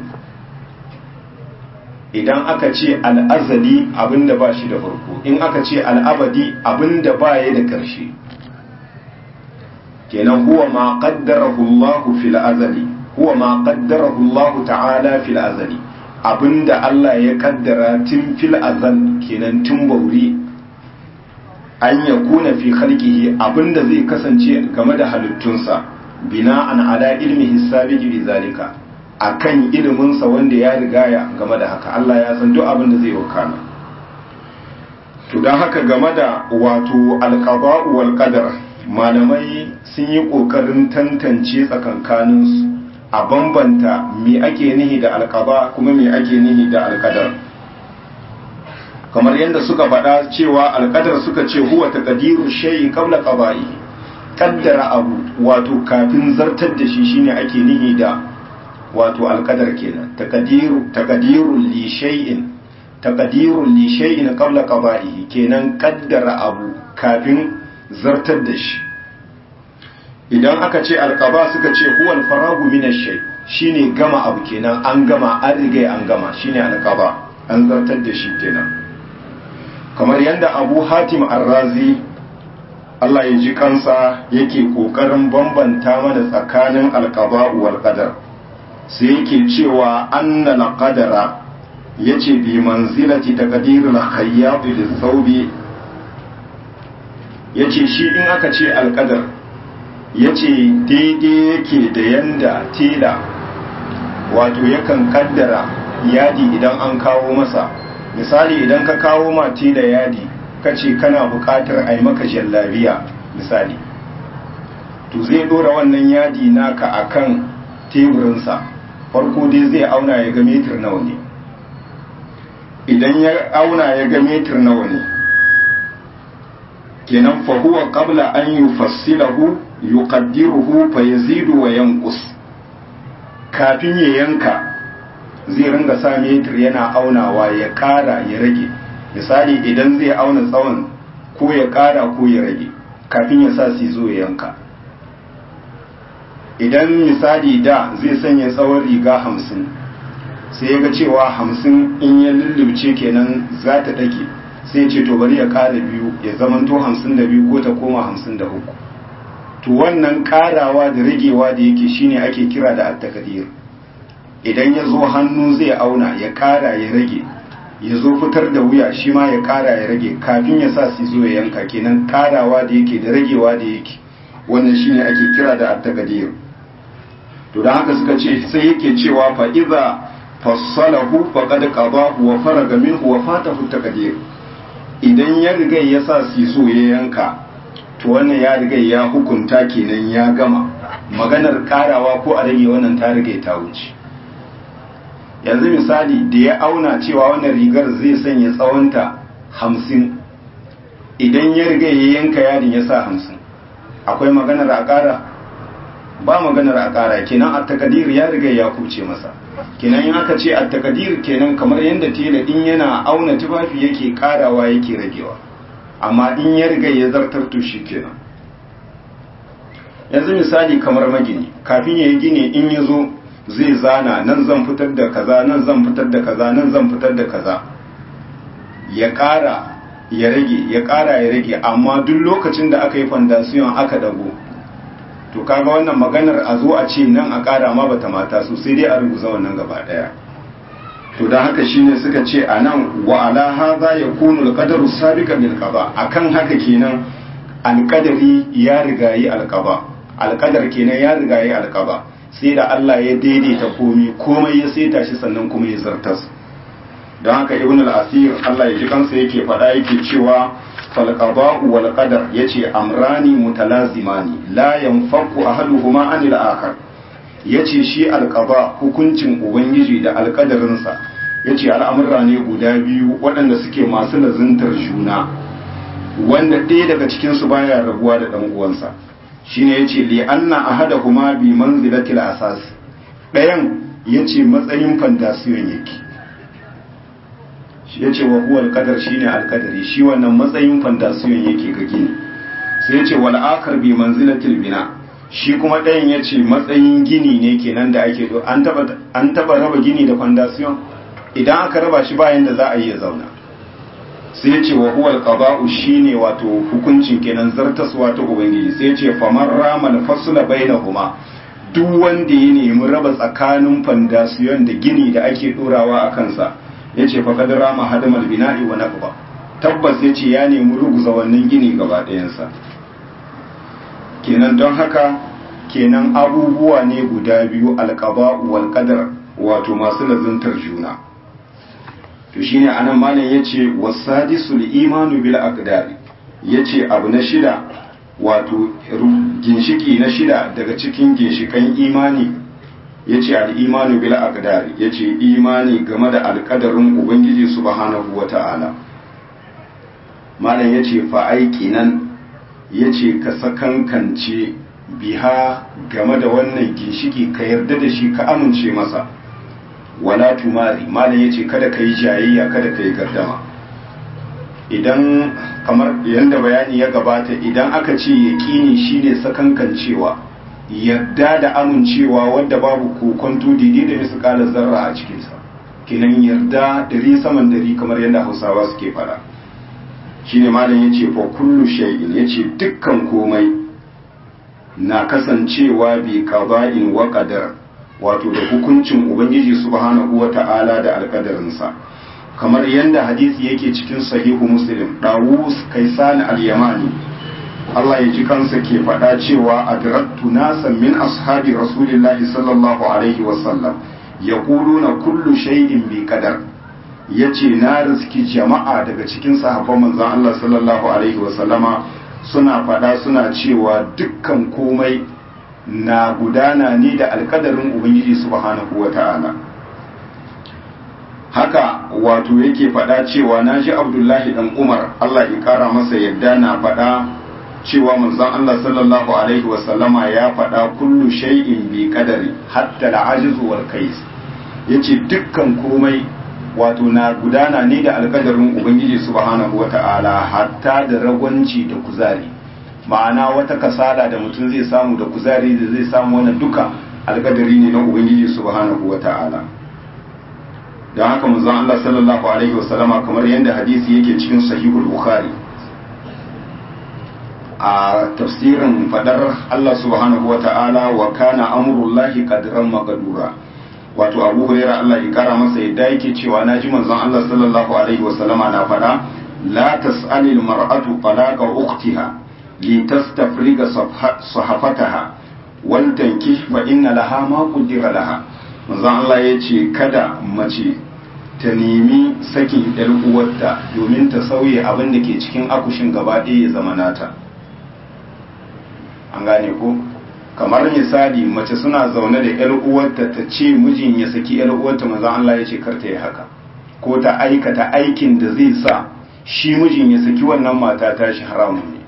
S1: idan aka ce al'azali abin da ba shi da farko in aka ce al'abadi abin da ba ya da ƙarshe kenan huwa ma qaddarahu Allah fil azali huwa ma qaddarahu Allah ta'ala fil azali abinda Allah ya kaddara tun fil azal kenan tun bauri an ya kuna fi khalqihi abinda zai kasance game da halittunsa bina'an ala ilmihi sabiqi bi zalika akan ilimin sa wanda ya rigaya game da haka Allah ya san duk abinda zai wakana to dan haka game da wato alqada'u wal qadar malamai sun yi kokarin tantance tsakankaninsu a bambanta me ake nihi da alkaba kuma me ake nihi da alkadar kamar yadda suka faɗa cewa alkadar suka ce huwa taqdiru shay'in qabla qada'i kaddara abu wato kafin zartar da shi shine ake nihi da wato alkadar kenan taqdiru taqdiru li shay'in taqdirun li shay'in qabla qada'ihi kenan kaddara abu kafin zartar da shi idan aka ce alqaba suka ce huwa al-faragu min ash-shay shine gama abu kenan an gama an riga an gama shine alqaba an zartar da shi kenan kamar yadda Abu Hatim Ar-Razi Allah ya ji kansa yake kokarin bambanta mana tsakanin alqaba wal qadar sai yake cewa annal qadara yace bi manzilati taqdiril khayyab lis-sawbi yace shi in aka ce alqadar yace daidai yake da yanda tela wato yakan kaddara yadi idan an kawo masa misali idan ka kawo ma tela yadi kace kana buƙatar a yi maka jallabiya misali to zai dora wannan yadi naka akan teburinsa farko dai zai auna ya ga metir nawa ne idan ya auna ya ga metir nawa ne kenan fa huwa qabla an yufassilahu yuqaddiruhu fa yazidu wa yanqus kafin ya yanka zai ringa sa metir yana aunawa ya kara ya rage misali idan zai auna tsawon ko ya kara ko ya rage kafin ya sa su zo ya yanka idan misali da zai sanya tsawon riga hamsin sai ya ga cewa hamsin in ya lullubce kenan za ta ɗake sai ya ce to bari ya ƙara biyu ya zamanto hamsin da biyu ko ta koma hamsin da uku to wannan ƙarawa da ragewa da yake shine ake kira da attakadir idan ya zo hannu zai auna ya ƙara ya rage ya zo fitar da wuya shi ma ya ƙara ya rage kafin ya sa su zo ya yanka kenan ƙarawa da yake da ragewa da yake wannan shine ake kira da attakadir to da haka suka ce sai yake cewa fa iza fassalahu faqad qadahu wa faraga minhu wa fatahu taqdir idan ya riga ya sa siso ya yanka to wannan ya riga ya hukunta kenan ya gama maganar karawa ko a rage wannan ta riga ta wuce yanzu misali da ya auna cewa wannan rigar zai sanya tsawonta hamsin idan ya riga ya yanka yadin ya sa hamsin akwai maganar a kara ba maganar a ƙara kenan a takadir ya riga ya kuce masa kenan in aka ce a takadir kenan kamar yadda tela in yana auna tufafi yake ƙarawa yake ragewa amma in ya riga ya zartar to shi kenan yanzu misali kamar magini kafin ya yi gini in ya zo zai zana nan zan fitar da kaza nan zan fitar da kaza nan zan fitar da kaza ya ƙara ya rage ya ƙara ya rage amma duk lokacin da aka yi fandasiyon aka dago to kaga wannan maganar a zo a ce nan a ƙara ma bata mata su sai dai a rubuta wannan gaba ɗaya to da haka shine suka ce a nan wa ala hadha yakunu alqadaru sabiqan lil qada akan haka kenan alqadari ya rigayi alqaba alqadar kenan ya rigayi alqaba sai da Allah ya daidaita komai komai ya saita shi sannan kuma ya zartas don haka ibn al-asir Allah ya ji kansa yake faɗa yake cewa falqada'u wal qadar yace amrani mutalazimani la yanfaku ahaduhuma anil akhar yace shi alqada hukuncin ubangiji da alqadarinsa yace al'amurra ne guda biyu waɗanda suke masu lazuntar juna wanda ɗaya daga cikin su baya rabuwa da dan uwansa shine yace li anna ahadahuma bi manzilatil asas ɗayan yace matsayin fandasiyon yake ya ce wa huwa alƙadar shi ne alƙadari shi wannan matsayin fandasiyon yake ga gini sai ya ce wal akar bi manzilatil bina shi kuma ɗayan ya ce matsayin gini ne kenan da ake do an taba raba gini da fandasiyon idan aka raba shi bayan da za a yi ya zauna sai ya ce wa huwa alqada'u shine wato hukuncin kenan zartaswa ta ubangiji sai ya ce faman ramal fasla bainahuma duk wanda ya nemi raba tsakanin fandasiyon da gini da ake dorawa a kansa ya ce faƙad rama hadamar bina'i wa naqba tabbas ya ce ya nemi ruguza wannan gini gaba ɗayansa kenan don haka kenan abubuwa ne guda biyu alƙaba wal qadar wato masu lazuntar juna to shine anan malam yace wasadisul imanu bil aqdari yace abu na shida wato ginshiki na shida daga cikin ginshikan imani ya ce al'imanu bil aqdari ya ce imani game da alƙadarin ubangiji subhanahu wa ta'ala malam ya ce fa'aiki nan ya ce ka sakankance biha game da wannan ginshiki ka yarda da shi ka amince masa wala tumari malam yace kada kai jayayya kada kai gardama idan kamar yanda bayani ya gabata idan aka ce yaqini shine sakankancewa yarda da amincewa wadda babu kokonto daidai da misƙalar zarra a cikinsa kinan yarda dari saman dari kamar yadda hausawa suke fara shine malam yace fa kullu shay'in yace dukkan komai na kasancewa bi qada'in wa qadar wato da hukuncin ubangiji subhanahu wata'ala da alƙadarinsa kamar yadda hadisi yake cikin sahihu muslim dawus kaisan al-yamani Allah ya ji kansa ke faɗa cewa adraktu nasan min ashabi rasulillahi sallallahu alaihi wasallam yaquluna kullu shay'in bi qadar yace na riski jama'a daga cikin sahabban manzon Allah sallallahu alaihi wasallama suna faɗa suna cewa dukkan komai na gudana ne da alkadarin ubangiji subhanahu wata'ala haka wato yake faɗa cewa na ji abdullahi dan umar Allah ya kara masa yadda na faɗa cewa manzon Allah sallallahu alaihi wasallama ya faɗa kullu shay'in bi qadari hatta al-ajiz wal kais yace dukkan komai wato na gudana ne da alkadarin ubangiji subhanahu wata'ala hatta da ragwanci da kuzari ma'ana wata kasala da mutum zai samu da kuzari da zai samu wannan duka alkadari ne na ubangiji subhanahu wata'ala don haka manzon Allah sallallahu alaihi wasallama kamar yadda hadisi yake cikin sahihul bukhari a tafsirin fadar Allah subhanahu wa ta'ala wa kana amurullahi qadran maqdura wato Abu Hurairah Allah ya kara masa yadda yake cewa naji manzon Allah sallallahu alaihi wa sallama na fada la tas'ali al-mar'atu talaqa ukhtiha li tastafriga sahafataha wal tankih fa inna laha ma qaddara laha manzon Allah yace kada mace ta nemi sakin yar uwarta domin ta sauye abin da ke cikin akushin gaba ɗaya ya zama nata an gane ko kamar misali mace suna zaune da yar uwarta ta ce mijin ya saki yar uwarta manzon Allah ya ce kar ta yi haka ko ta aikata aikin da zai sa shi mijin ya saki wannan mata ta shi haramun ne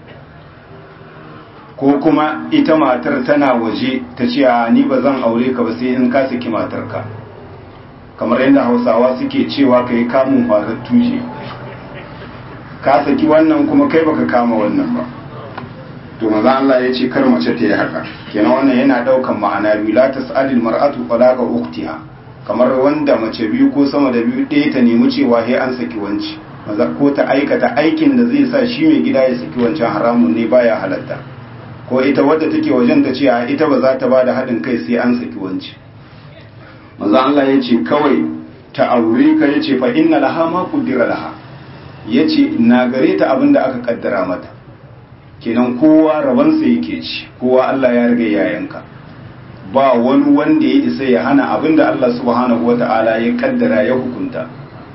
S1: ko kuma ita matar tana waje ta ce a ni ba zan aure ka ba sai in ka saki matarka kamar yadda hausawa suke cewa ka yi kamun farar tushe ka saki wannan kuma kai baka kama wannan ba to maza Allah ya ce kar mace ta yi haka kenan wannan yana daukan ma'ana biyu la tas'alil mar'atu talaqa ukhtiha kamar wanda mace biyu ko sama da biyu ɗaya ta nemi cewa he an saki wanci maza ko ta aikata aikin da zai sa shi mai gida ya saki wancan haramun ne baya halatta ko ita wadda take wajen ta ce a ita ba za ta bada haɗin kai sai an saki wanci maza Allah ya ce kawai ta aure ka ya ce fa inna laha ma qaddara laha ya ce na gare ta abin da aka kaddara mata kenan kowa rabansa yake ci kowa Allah ya riga ya yanka ba wani wanda ya isa ya hana abinda Allah subhanahu wata'ala ya kaddara ya hukunta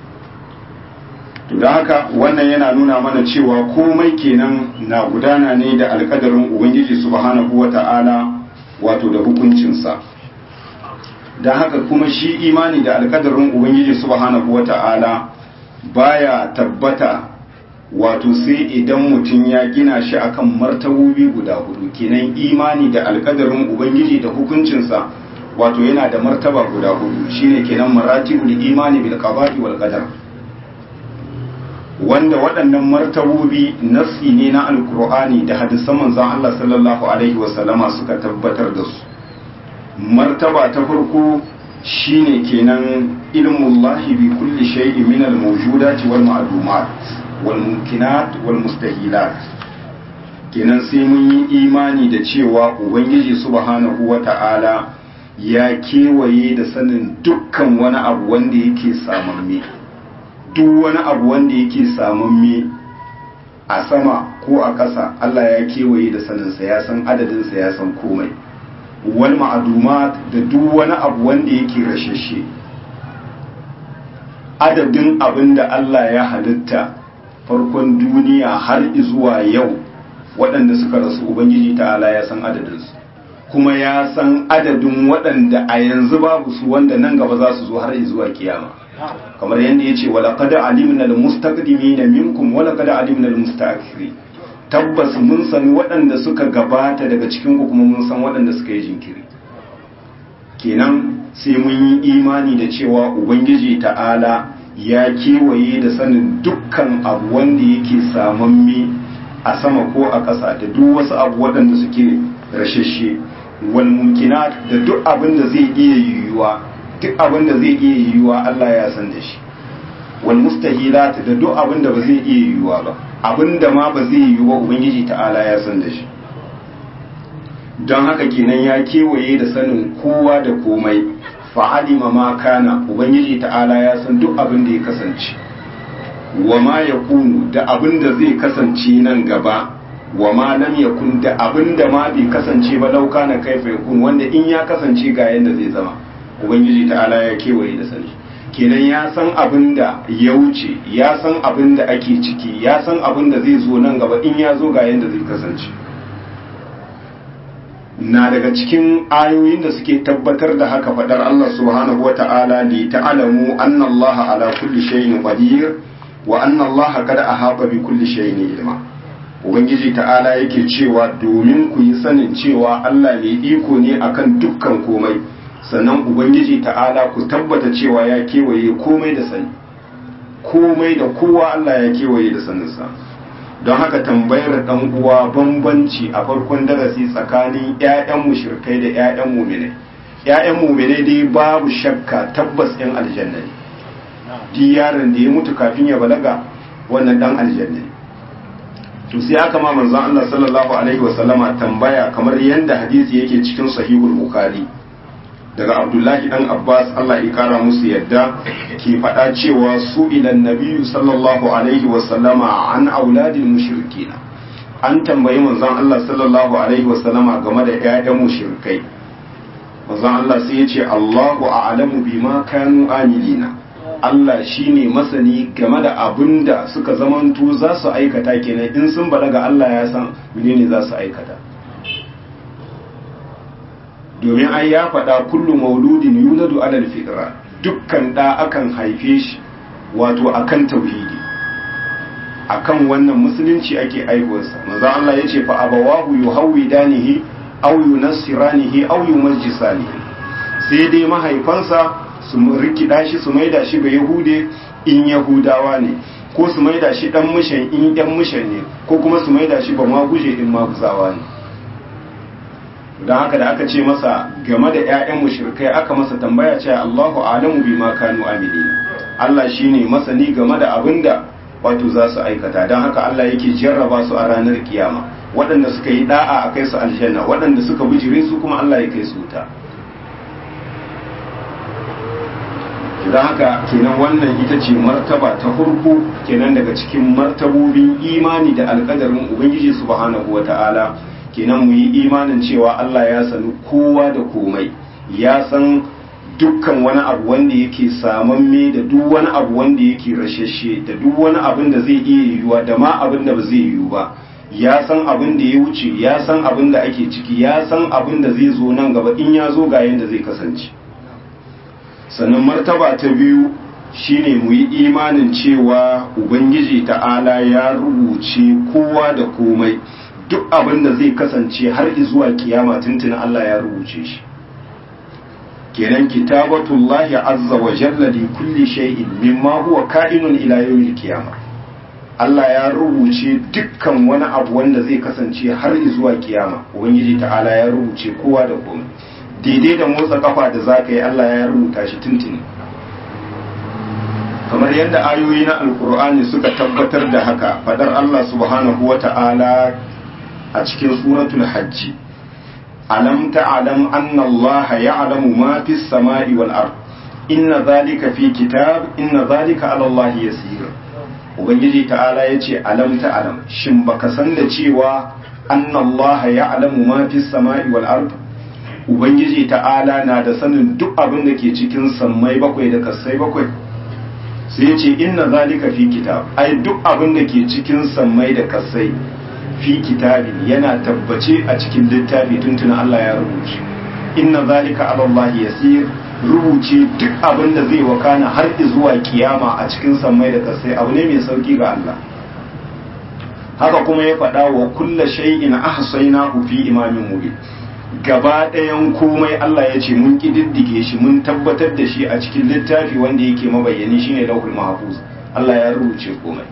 S1: to da haka wannan yana nuna mana cewa komai kenan na gudana ne da alkadarin ubangiji subhanahu wata'ala wato da hukuncinsa da haka kuma shi imani da alkadarin ubangiji subhanahu wata'ala baya tabbata wato sai idan mutum ya gina shi akan martabobi guda hudu kenan imani da alkadarin ubangiji da hukuncinsa wato yana da martaba guda hudu shine kenan maratibul imani bil qada'i wal qadar wanda waɗannan martabobi nasi ne na alkur'ani da hadisan manzon Allah sallallahu alaihi wasallama suka tabbatar da su martaba ta farko shine kenan ilmullahi bi kulli shay'in min al-mawjudati wal ma'lumat wal mumkinat wal mustahilat kenan sai mun yi imani da cewa ubangiji subhanahu wata'ala ya kewaye da sanin dukkan wani abu wanda yake samamme duk wani abu wanda yake samamme a sama ko a ƙasa Allah ya kewaye da saninsa ya san adadinsa ya san komai wal ma'adumat da duk wani abu wanda yake rashashe adadin abin da Allah ya halitta farkon duniya har zuwa yau waɗanda suka rasu ubangiji ta'ala ya san adadinsu kuma ya san adadin waɗanda a yanzu babu su wanda nan gaba za su zo har zuwa kiyama kamar yadda ya ce walaƙada alimna al-mustaqdimina minkum walaƙada alimna al-mustaakhirin tabbas mun san waɗanda suka gabata daga cikin ku kuma mun san waɗanda suka yi jinkiri kenan sai mun yi imani da cewa ubangiji ta'ala ya kewaye da sanin dukkan abu wanda yake samamme a sama ko a ƙasa da duk wasu abu waɗanda suke rashashe wal mumkinat da duk abin da zai iya yiwuwa duk abin da zai iya yiwuwa Allah ya san da shi wal mustahilat da duk abin da ba zai iya yiwuwa ba abin da ma ba zai yiwuwa ubangiji ta'ala ya san da shi don haka kenan ya kewaye da sanin kowa da komai fa'alima ma kana ubangiji ta'ala ya san duk abin da ya kasance wa ma ya kunu da abin da zai kasance nan gaba wa ma lam yakun da abin da ma bai kasance ba lauka na kaifa yakun wanda in ya kasance ga yanda zai zama ubangiji ta'ala ya kewaye da sani kenan ya san abin da ya wuce ya san abin da ake ciki ya san abin da zai zo nan gaba in ya zo ga yanda zai kasance na daga cikin ayoyin da suke tabbatar da haka fadar Allah subhanahu wa ta'ala li ta'lamu anna Allah ala kulli shay'in qadir wa anna Allah qad ahata bi kulli shay'in ilma ubangiji ta'ala yake cewa domin ku yi sanin cewa Allah ne iko ne akan dukkan komai sannan ubangiji ta'ala ku tabbata cewa ya kewaye komai da sani komai da kowa Allah ya kewaye da saninsa don haka tambayar dan uwa bambanci a farkon darasi tsakanin ƴaƴan mushrikai da ƴaƴan mu'minai ƴaƴan mu'minai dai babu shakka tabbas ɗin aljanna ne duk yaron da ya mutu kafin ya balaga wannan dan aljanna ne to sai aka ma manzon Allah sallallahu alaihi wasallama tambaya kamar yanda hadisi yake cikin sahihul bukhari daga abdullahi dan abbas allah ya kara musu yadda ke faɗa cewa su ilan nabiyu sallallahu alaihi wasallama an auladin mushrikina an tambayi manzon allah sallallahu alaihi wasallama game da ƴaƴan mushrikai manzon allah sai ya ce allahu a'lamu bima kanu amilina allah shine masani game da abin da suka zamanto za su aikata kenan in sun balaga allah ya san menene za su aikata domin ai ya faɗa kullum mauludin yuladu alal fitra dukkan ɗa akan haife shi wato akan tauhidi akan wannan musulunci ake aihuwarsa manzo Allah yace fa abawahu yuhawidanihi aw yunassiranihi aw yumajjisanihi sai dai mahaifansa su rikida shi su maida shi ga yahude in yahudawa ne ko su maida shi dan mushan in yan mushan ne ko kuma su maida shi ba maguje in maguzawa ne don haka da aka ce masa game da 'ya'yan mushrikai aka masa tambaya cewa Allahu alamu bima kanu amilina Allah shine masani game da abinda wato za su aikata don haka Allah yake jarraba su a ranar kiyama waɗanda suka yi da'a a kai su aljanna waɗanda suka bijire su kuma Allah ya kai su wuta don haka kenan wannan ita ce martaba ta farko kenan daga cikin martabobin imani da alƙadarin ubangiji subhanahu wata'ala kenan mu yi imanin cewa Allah ya sani kowa da komai ya san dukkan wani abu wanda yake samamme da duk wani abu wanda yake rashashe da duk wani abin da zai iya yiwuwa da ma abin da ba zai yiwu ba ya san abin da ya wuce ya san abin da ake ciki ya san abin da zai zo nan gaba in ya zo ga yadda zai kasance sannan martaba ta biyu shine mu yi imanin cewa ubangiji ta'ala ya rubuce kowa da komai duk abin da zai kasance har zuwa kiyama tuntun Allah ya rubuce shi kenan kitabatullahi azza wa jalla li kulli shay'in mimma huwa ka'inun ila yawmil qiyamah Allah ya rubuce dukkan wani abu wanda zai kasance har zuwa kiyama ubangiji ta'ala ya rubuce kowa da komai daidai da motsa kafa da zaka yi Allah ya rubuta shi tuntuni kamar yadda ayoyi na alkur'ani suka tabbatar da haka fadar Allah subhanahu wa ta'ala a cikin suratul hajji alam ta'lam anna Allah ya'lamu ma fis sama'i wal ard inna zalika fi kitab inna zalika 'ala Allah yasir ubangiji ta'ala yace alam ta'lam shin baka san da cewa anna Allah ya'lamu ma fis sama'i wal ard ubangiji ta'ala na da sanin duk abin da ke cikin sammai bakwai da kasai bakwai sai ya ce inna zalika fi kitab ai duk abin da ke cikin sammai da kasai fi kitabin yana tabbace a cikin littafi tuntuna Allah ya rubuce inna zalika ala Allah yasir rubuce duk abin da zai wakana har zuwa kiyama a cikin sammai da kasai abu ne mai sauki ga Allah haka kuma ya faɗa wa kulla shay'in ahsaynahu fi imamin mubin gaba ɗayan komai Allah ya ce mun ƙididdige shi mun tabbatar da shi a cikin littafi wanda yake mabayyani shine lauhul mahfuz Allah ya rubuce komai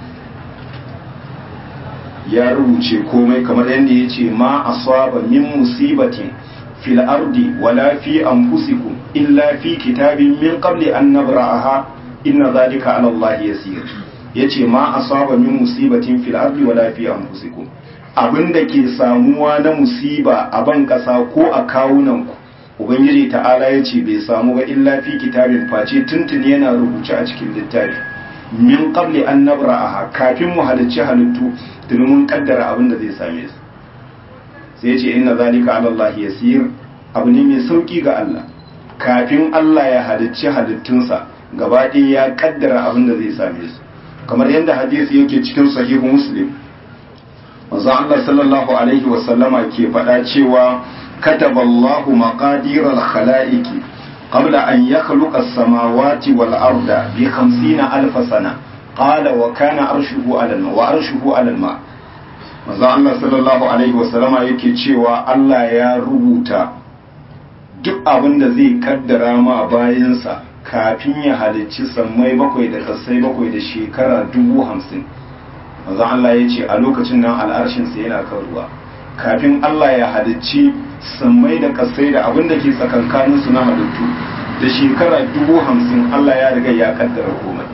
S1: ya rubuce komai kamar yadda ya ce ma asaba min musibatin fil ardi wala fi anfusikum illa fi kitabin min qabli an nabra'aha inna zalika ala Allah yasir yace ma asaba min musibatin fil ardi wala fi anfusikum abinda ke samuwa na musiba a ban kasa ko a kawunan ku ubangiji ta'ala yace bai samu ba illa fi kitabin face tuntuni yana rubuce a cikin littafi min qabli an nabra'aha kafin mu halicci halittu tuni mun kaddara abin da zai same su sai ya ce inna zalika ala Allah yasir abu ne mai sauki ga Allah kafin Allah ya halicci halittunsa gaba ɗaya ya kaddara abin da zai same su kamar yadda hadisi yake cikin sahihu muslim manzo Allah sallallahu alaihi wa sallama ke faɗa cewa kataba Allahu maqadir al-khalaiqi qabla an yakhluqa as-samawati wal arda bi 50 alf sana qala wa kana arshuhu ala al-ma wa arshuhu ala al-ma manzo Allah sallallahu alaihi wa sallama yake cewa Allah ya rubuta duk abin da zai kaddara ma bayansa kafin ya halicci sammai bakwai da kasai bakwai da shekara dubu hamsin manzo Allah ya ce a lokacin nan al'arshinsa yana kan ruwa kafin Allah ya halicci sammai da kasai da abin da ke tsakankanin su na halittu da shekara dubu hamsin Allah ya riga ya kaddara komai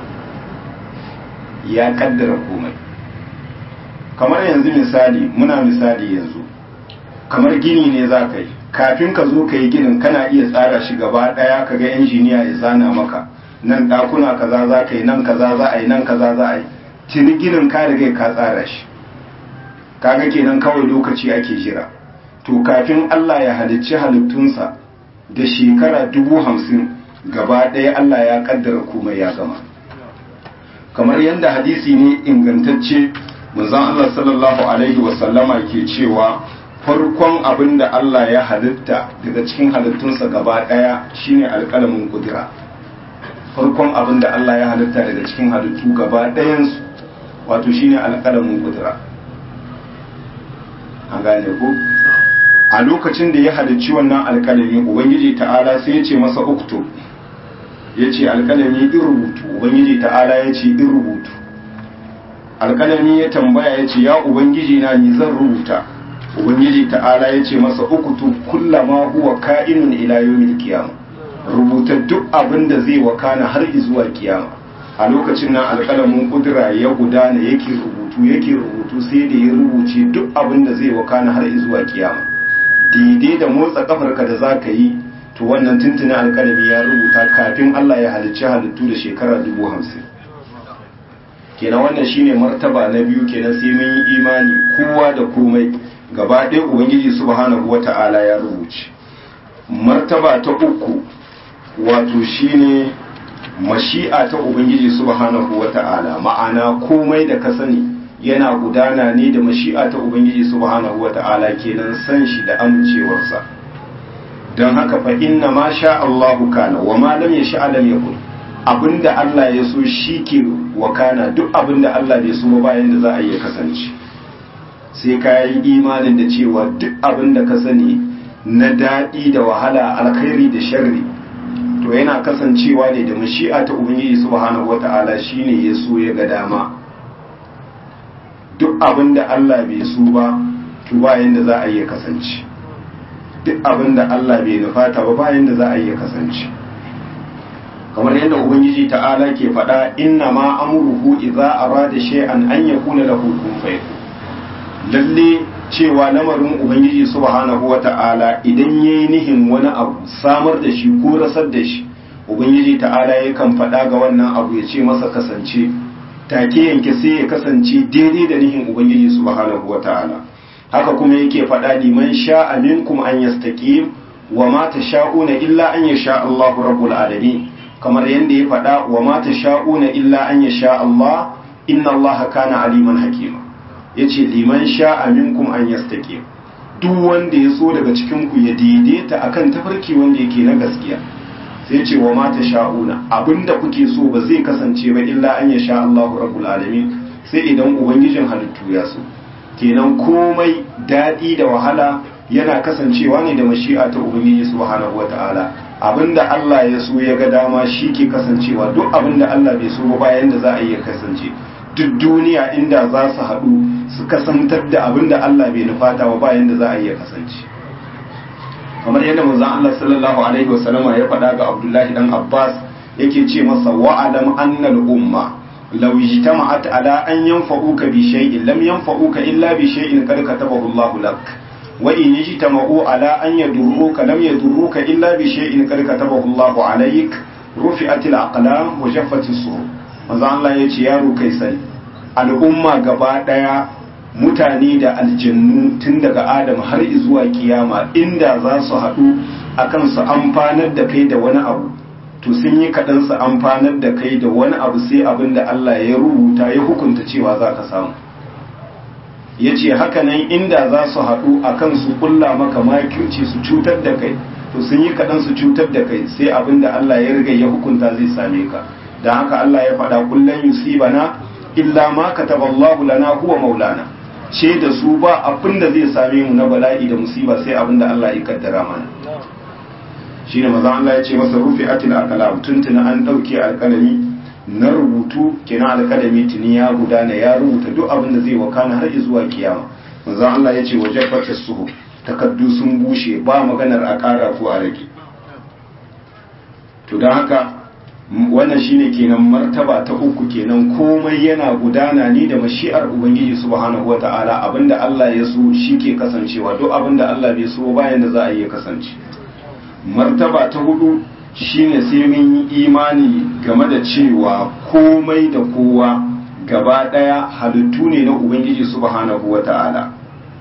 S1: ya kaddara komai kamar yanzu misali muna misali yanzu kamar gini ne za ka yi kafin ka zo ka yi ginin kana iya tsara shi gaba ɗaya ka ga injiniya ya zana maka nan ɗakuna kaza za ka yi nan kaza za a yi nan kaza za a yi tuni ginin ka riga ka tsara shi kaga kenan kawai lokaci ake jira to kafin Allah ya halicci halittunsa da shekara dubu hamsin gaba ɗaya Allah ya kaddara komai ya gama kamar yadda hadisi ne ingantacce manzon Allah sallallahu alaihi wasallama ke cewa farkon abin da Allah ya halitta daga cikin halittunsa gaba ɗaya shine alƙalamin kudura farkon abin da Allah ya halitta daga cikin halittu gaba ɗayansu wato shine alƙalamin kudura an gane ko a lokacin da ya halicci wannan alƙalami ubangiji ta'ala sai ya ce masa uktu ya ce alƙalami in rubutu ubangiji ta'ala ya ce in rubutu alƙalami ya tambaya ya ce ya ubangiji na ni zan rubuta ubangiji ta'ala ya ce masa ukutu kullama huwa ka'inun ila yawmil qiyamah rubuta duk abin da zai wakana har zuwa kiyama a lokacin nan alƙalamin kudura ya gudana yake rubutu yake rubutu sai da ya rubuce duk abin da zai wakana har zuwa kiyama daidai da motsa kafarka da zaka yi to wannan tuntunin alƙalami ya rubuta kafin Allah ya halicci halittu da shekara dubu hamsin kenan wannan shine martaba na biyu kenan sai mun yi imani kowa da komai gaba ɗaya ubangiji subhanahu wata'ala ya rubuce martaba ta uku wato shine mashi'a ta ubangiji subhanahu wata'ala ma'ana komai da ka sani yana gudana ne da mashi'a ta ubangiji subhanahu wata'ala kenan san shi da amincewarsa don haka fa inna ma sha Allahu kana wa ma lam yasha lam yakun abinda Allah ya so shi ke wakana duk abinda Allah bai so ba bayan da za a yi kasance sai ka yi imanin da cewa duk abin da ka sani na daɗi da wahala alkhairi da sharri to yana kasancewa ne da mashi'a ta ubangiji subhanahu wata'ala shine ya so ya ga dama duk abin da Allah bai so ba to bayan da za a yi kasance duk abin da Allah bai nufata ba bayan da za a yi kasance kamar yadda ubangiji ta'ala ke faɗa inna ma amruhu idza arada shay'an an yakuna lahu kun fayakun lalle cewa lamarin ubangiji subhanahu wata'ala idan yayi nihin wani abu samar da shi ko rasar da shi ubangiji ta'ala yakan faɗa ga wannan abu ya ce masa kasance take yanke sai ya kasance daidai da nihin ubangiji subhanahu wata'ala haka kuma yake faɗa liman sha'a minkum an yastaqim wa ma tasha'una illa an yasha Allahu rabbul alamin kamar yanda ya faɗa wa ma tasha'una illa an yasha Allah inna Allah kana aliman hakima ya ce liman sha'a minkum an yastake duk wanda ya so daga cikinku ya daidaita akan tafarki wanda yake na gaskiya sai ce wa mata sha'una abinda kuke so ba zai kasance ba illa an ya sha Allahu rabbul alamin sai idan ubangijin halittu ya so kenan komai daɗi da wahala yana kasancewa ne da mashi'a ta ubangiji subhanahu wata'ala abinda Allah ya so ya ga dama shi ke kasancewa duk abinda Allah bai so ba bayan da za a iya kasance duk duniya inda za su haɗu su kasantar da abinda Allah bai nufata ba bayan da za a iya kasance kamar yadda manzon Allah sallallahu alaihi wasallama ya faɗa ga Abdullahi dan Abbas yake ce masa wa'alam annal umma law ijtama'at ala an yanfa'uka bi shay'in lam yanfa'uka illa bi shay'in qad katabahu Allahu lak wa in ijtama'u ala an yadurruka lam yadurruka illa bi shay'in qad katabahu Allahu alayk rufi'at al-aqlam wa jaffat as-suhuf manzo Allah yace yaro kai sai al'umma gaba daya mutane da aljannu tun daga Adam har zuwa kiyama inda za su haɗu akan su amfanar da kai da wani abu to sun yi kaɗan su amfanar da kai da wani abu sai abin da Allah ya rubuta ya hukunta cewa za ka samu ya ce hakanan inda za su haɗu a kan su ƙulla maka makirci su cutar da kai to sun yi kaɗan su cutar da kai sai abin da Allah ya riga ya hukunta zai same ka don haka Allah ya faɗa kullum yusibana illa ma kataballahu lana huwa maulana ce da su ba abin da zai same mu na bala'i da musiba sai abin da Allah ya kaddara mana shine maza Allah ya ce masa rufi atil aqlam tuntuna an dauke alkalami na rubutu kenan alkalami tuni ya gudana ya rubuta duk abin da zai wakana har zuwa kiyama maza Allah ya ce wajabbata suhu takaddu sun bushe ba maganar a ƙara ko a rage to don haka wannan shine kenan martaba ta uku kenan komai yana gudana ne da mashi'ar ubangiji subhanahu wata'ala abinda Allah ya so shi ke kasancewa duk abinda Allah bai so bayan da za a iya kasance martaba ta hudu shine sai mun yi imani game da cewa komai da kowa gaba daya halittu ne na ubangiji subhanahu wata'ala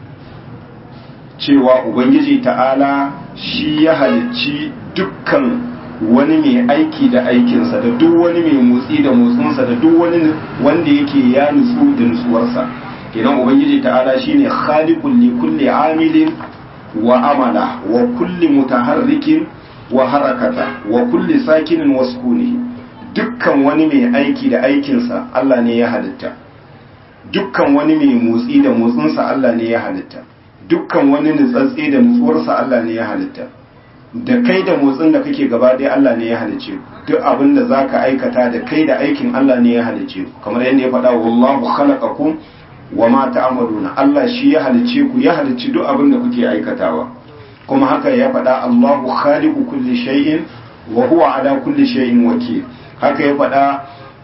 S1: cewa ubangiji ta'ala shi ya halicci dukkan wani mai aiki da aikinsa da duk wani mai motsi da motsinsa da duk wani wanda yake ya nutsu da nutsuwarsa kenan ubangiji ta'ala shine khaliqul li kulli amilin wa amala wa kulli mutaharrikin wa harakata wa kulli sakinin wa sukuni dukkan wani mai aiki da aikinsa Allah ne ya halitta dukkan wani mai motsi da motsinsa Allah ne ya halitta dukkan wani nutsatse da nutsuwarsa Allah ne ya halitta da kai da motsin da kake gaba ɗaya Allah ne ya halice duk abin da zaka aikata da kai da aikin Allah ne ya halice kamar yadda ya faɗa wallahu khalaqakum wa ma ta'maluna Allah shi ya halice ku ya halici duk abin da kuke aikatawa kuma haka ya faɗa Allahu khaliqu kulli shay'in wa huwa ala kulli shay'in wakil haka ya faɗa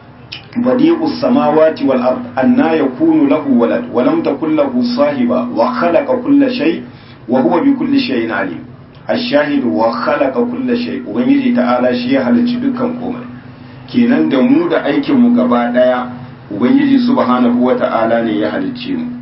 S1: badi'us samawati wal ard anna yakunu lahu walad wa lam takul lahu sahiba wa khalaqa kulla shay wa huwa bi kulli shay'in alim ash-shahid wa khalaqa kulla shay ubangiji ta'ala shi ya halicci dukkan komai kenan da mu da aikin mu gaba daya ubangiji subhanahu wata'ala ne ya halicce mu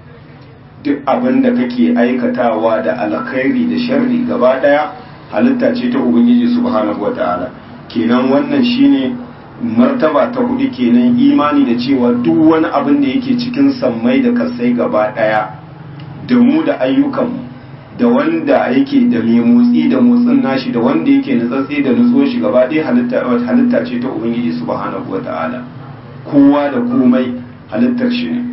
S1: duk abin da kake aikatawa da alkhairi da sharri gaba daya halitta ce ta ubangiji subhanahu wata'ala kenan wannan shine martaba ta hudu kenan imani da cewa duk wani abin da yake cikin sammai da kasai gaba daya da mu da ayyukanmu da wanda yake da mai motsi da motsin nashi da wanda yake nutsatsi da nutsuwar shi gaba ɗaya halitta ce ta ubangiji subhanahu wata'ala kowa da komai halittar shi ne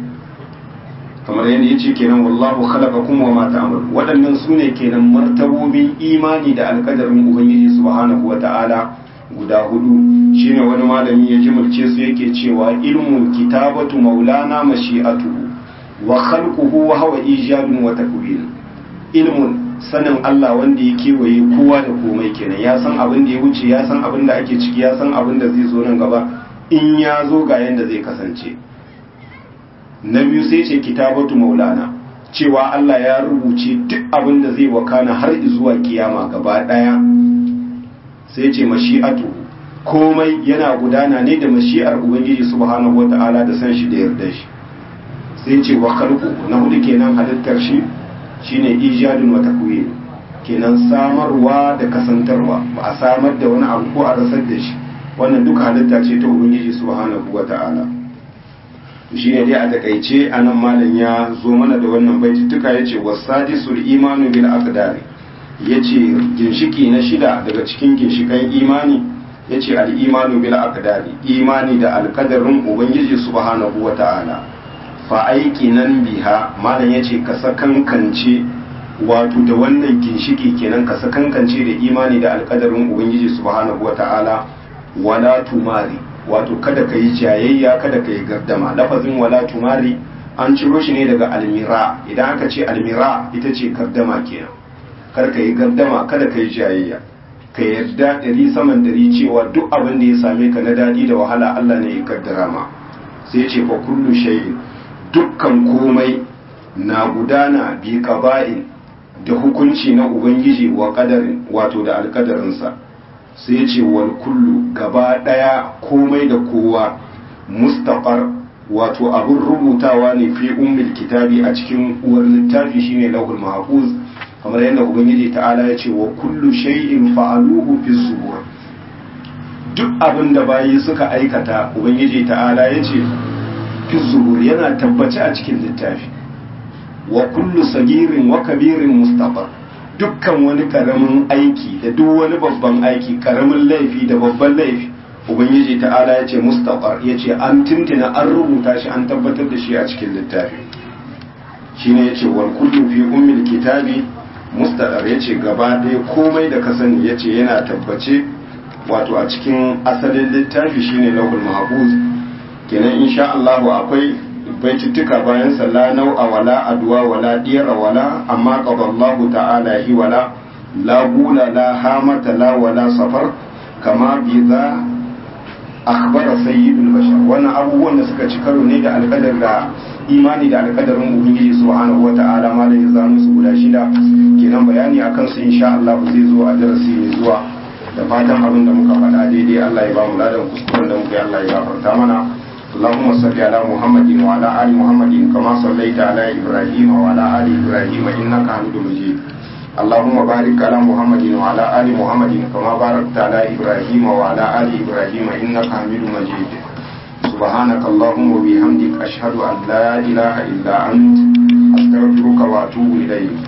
S1: kamar yadda ya ce kenan wallahu khalaqakum wa ma ta'malun waɗannan su ne kenan martabobin imani da alƙadarin ubangiji subhanahu wata'ala guda hudu shine wani malami ya jimilce su yake cewa ilmu kitabatu maulana mashi'atuhu wa khalquhu wa huwa ijadun wa takwin ilmun sanin Allah wanda ya kewaye kowa da komai kenan ya san abin da ya wuce ya san abin da ake ciki ya san abin da zai zo nan gaba in ya zo ga yanda zai kasance na biyu sai ce kitabatu maulana cewa Allah ya rubuce duk abin da zai wakana har zuwa kiyama gaba daya sai ce mashi'atu komai yana gudana ne da mashi'ar ubangiji subhanahu wata'ala da san shi da yarda shi sai ce wa khalqu na hudu kenan halittar shi shine ijadun wa takwin kenan samarwa da kasantarwa ba a samar da wani abu ko a rasar da shi wannan duka halitta ce ta ubangiji subhanahu wata'ala shi ne dai a takaice anan malam ya zo mana da wannan baitutuka yace wasadisul imanu bil aqdari ya ce ginshiki na shida daga cikin ginshikan imani ya ce al'imanu bil aqdari imani da alkadarin ubangiji subhanahu wa ta'ala fa aiki nan biha malam ya ce ka sakankance wato da wannan ginshiki kenan ka sakankance da imani da alkadarin ubangiji subhanahu wata'ala wala tumari wato kada ka yi jayayya kada ka yi gardama lafazin wala tumari an ciro shi ne daga almira idan aka ce almira ita ce gardama kenan kar ka yi gardama kada ka yi jayayya ka yarda ɗari saman ɗari cewa duk abin da ya same ka na daɗi da wahala Allah ne ya kaddara ma sai ce fa kullu shay'in dukkan komai na gudana bi qaba'in da hukunci na ubangiji wa qadarin wato da alkadarinsa sai ce wal kullu gaba daya komai da kowa mustaqar wato abun rubutawa ne fi ummil kitabi a cikin uwar littafi shine lahul mahfuz kamar yadda ubangiji ta'ala ya ce wa kullu shay'in fa'aluhu fi zubur duk abin da bayi suka aikata ubangiji ta'ala ya ce fi zubur yana tabbaci a cikin littafi wa kullu sagirin wa kabirin mustaqar dukkan wani karamin aiki da duk wani babban aiki karamin laifi da babban laifi ubangiji ta'ala ya ce mustaqar ya ce an tintina an rubuta shi an tabbatar da shi a cikin littafi shine ya ce wal kullu fi ummil kitabi mustaqar ya ce gaba ɗaya komai da ka sani ya ce yana tabbace wato a cikin asalin littafi shine lahul mahfuz kenan insha Allah akwai baituttuka bayan la nau'a wala adwa wala diyara wala amma qadallahu ta'ala hi wala la gula la hamata la wala safar kama bi za akhbara sayyidul bashar wannan abubuwan da suka ci karo ne da alƙadar da imani da alƙadarin ubangiji subhanahu wata'ala ma da ya zanu su guda shida kenan bayani akan su insha Allah zai zo a darasi mai zuwa da fatan abin da muka faɗa daidai Allah ya ba mu ladan kuskuren da muka yi Allah ya gafarta mana اللهم صل على محمد وعلى آل محمد كما صليت على إبراهيم وعلى آل إبراهيم إنك حميد مجيد اللهم بارك على محمد وعلى آل محمد كما باركت على إبراهيم وعلى آل إبراهيم إنك حميد مجيد سبحانك اللهم وبحمدك أشهد أن لا إله إلا أنت أستغفرك وأتوب إليك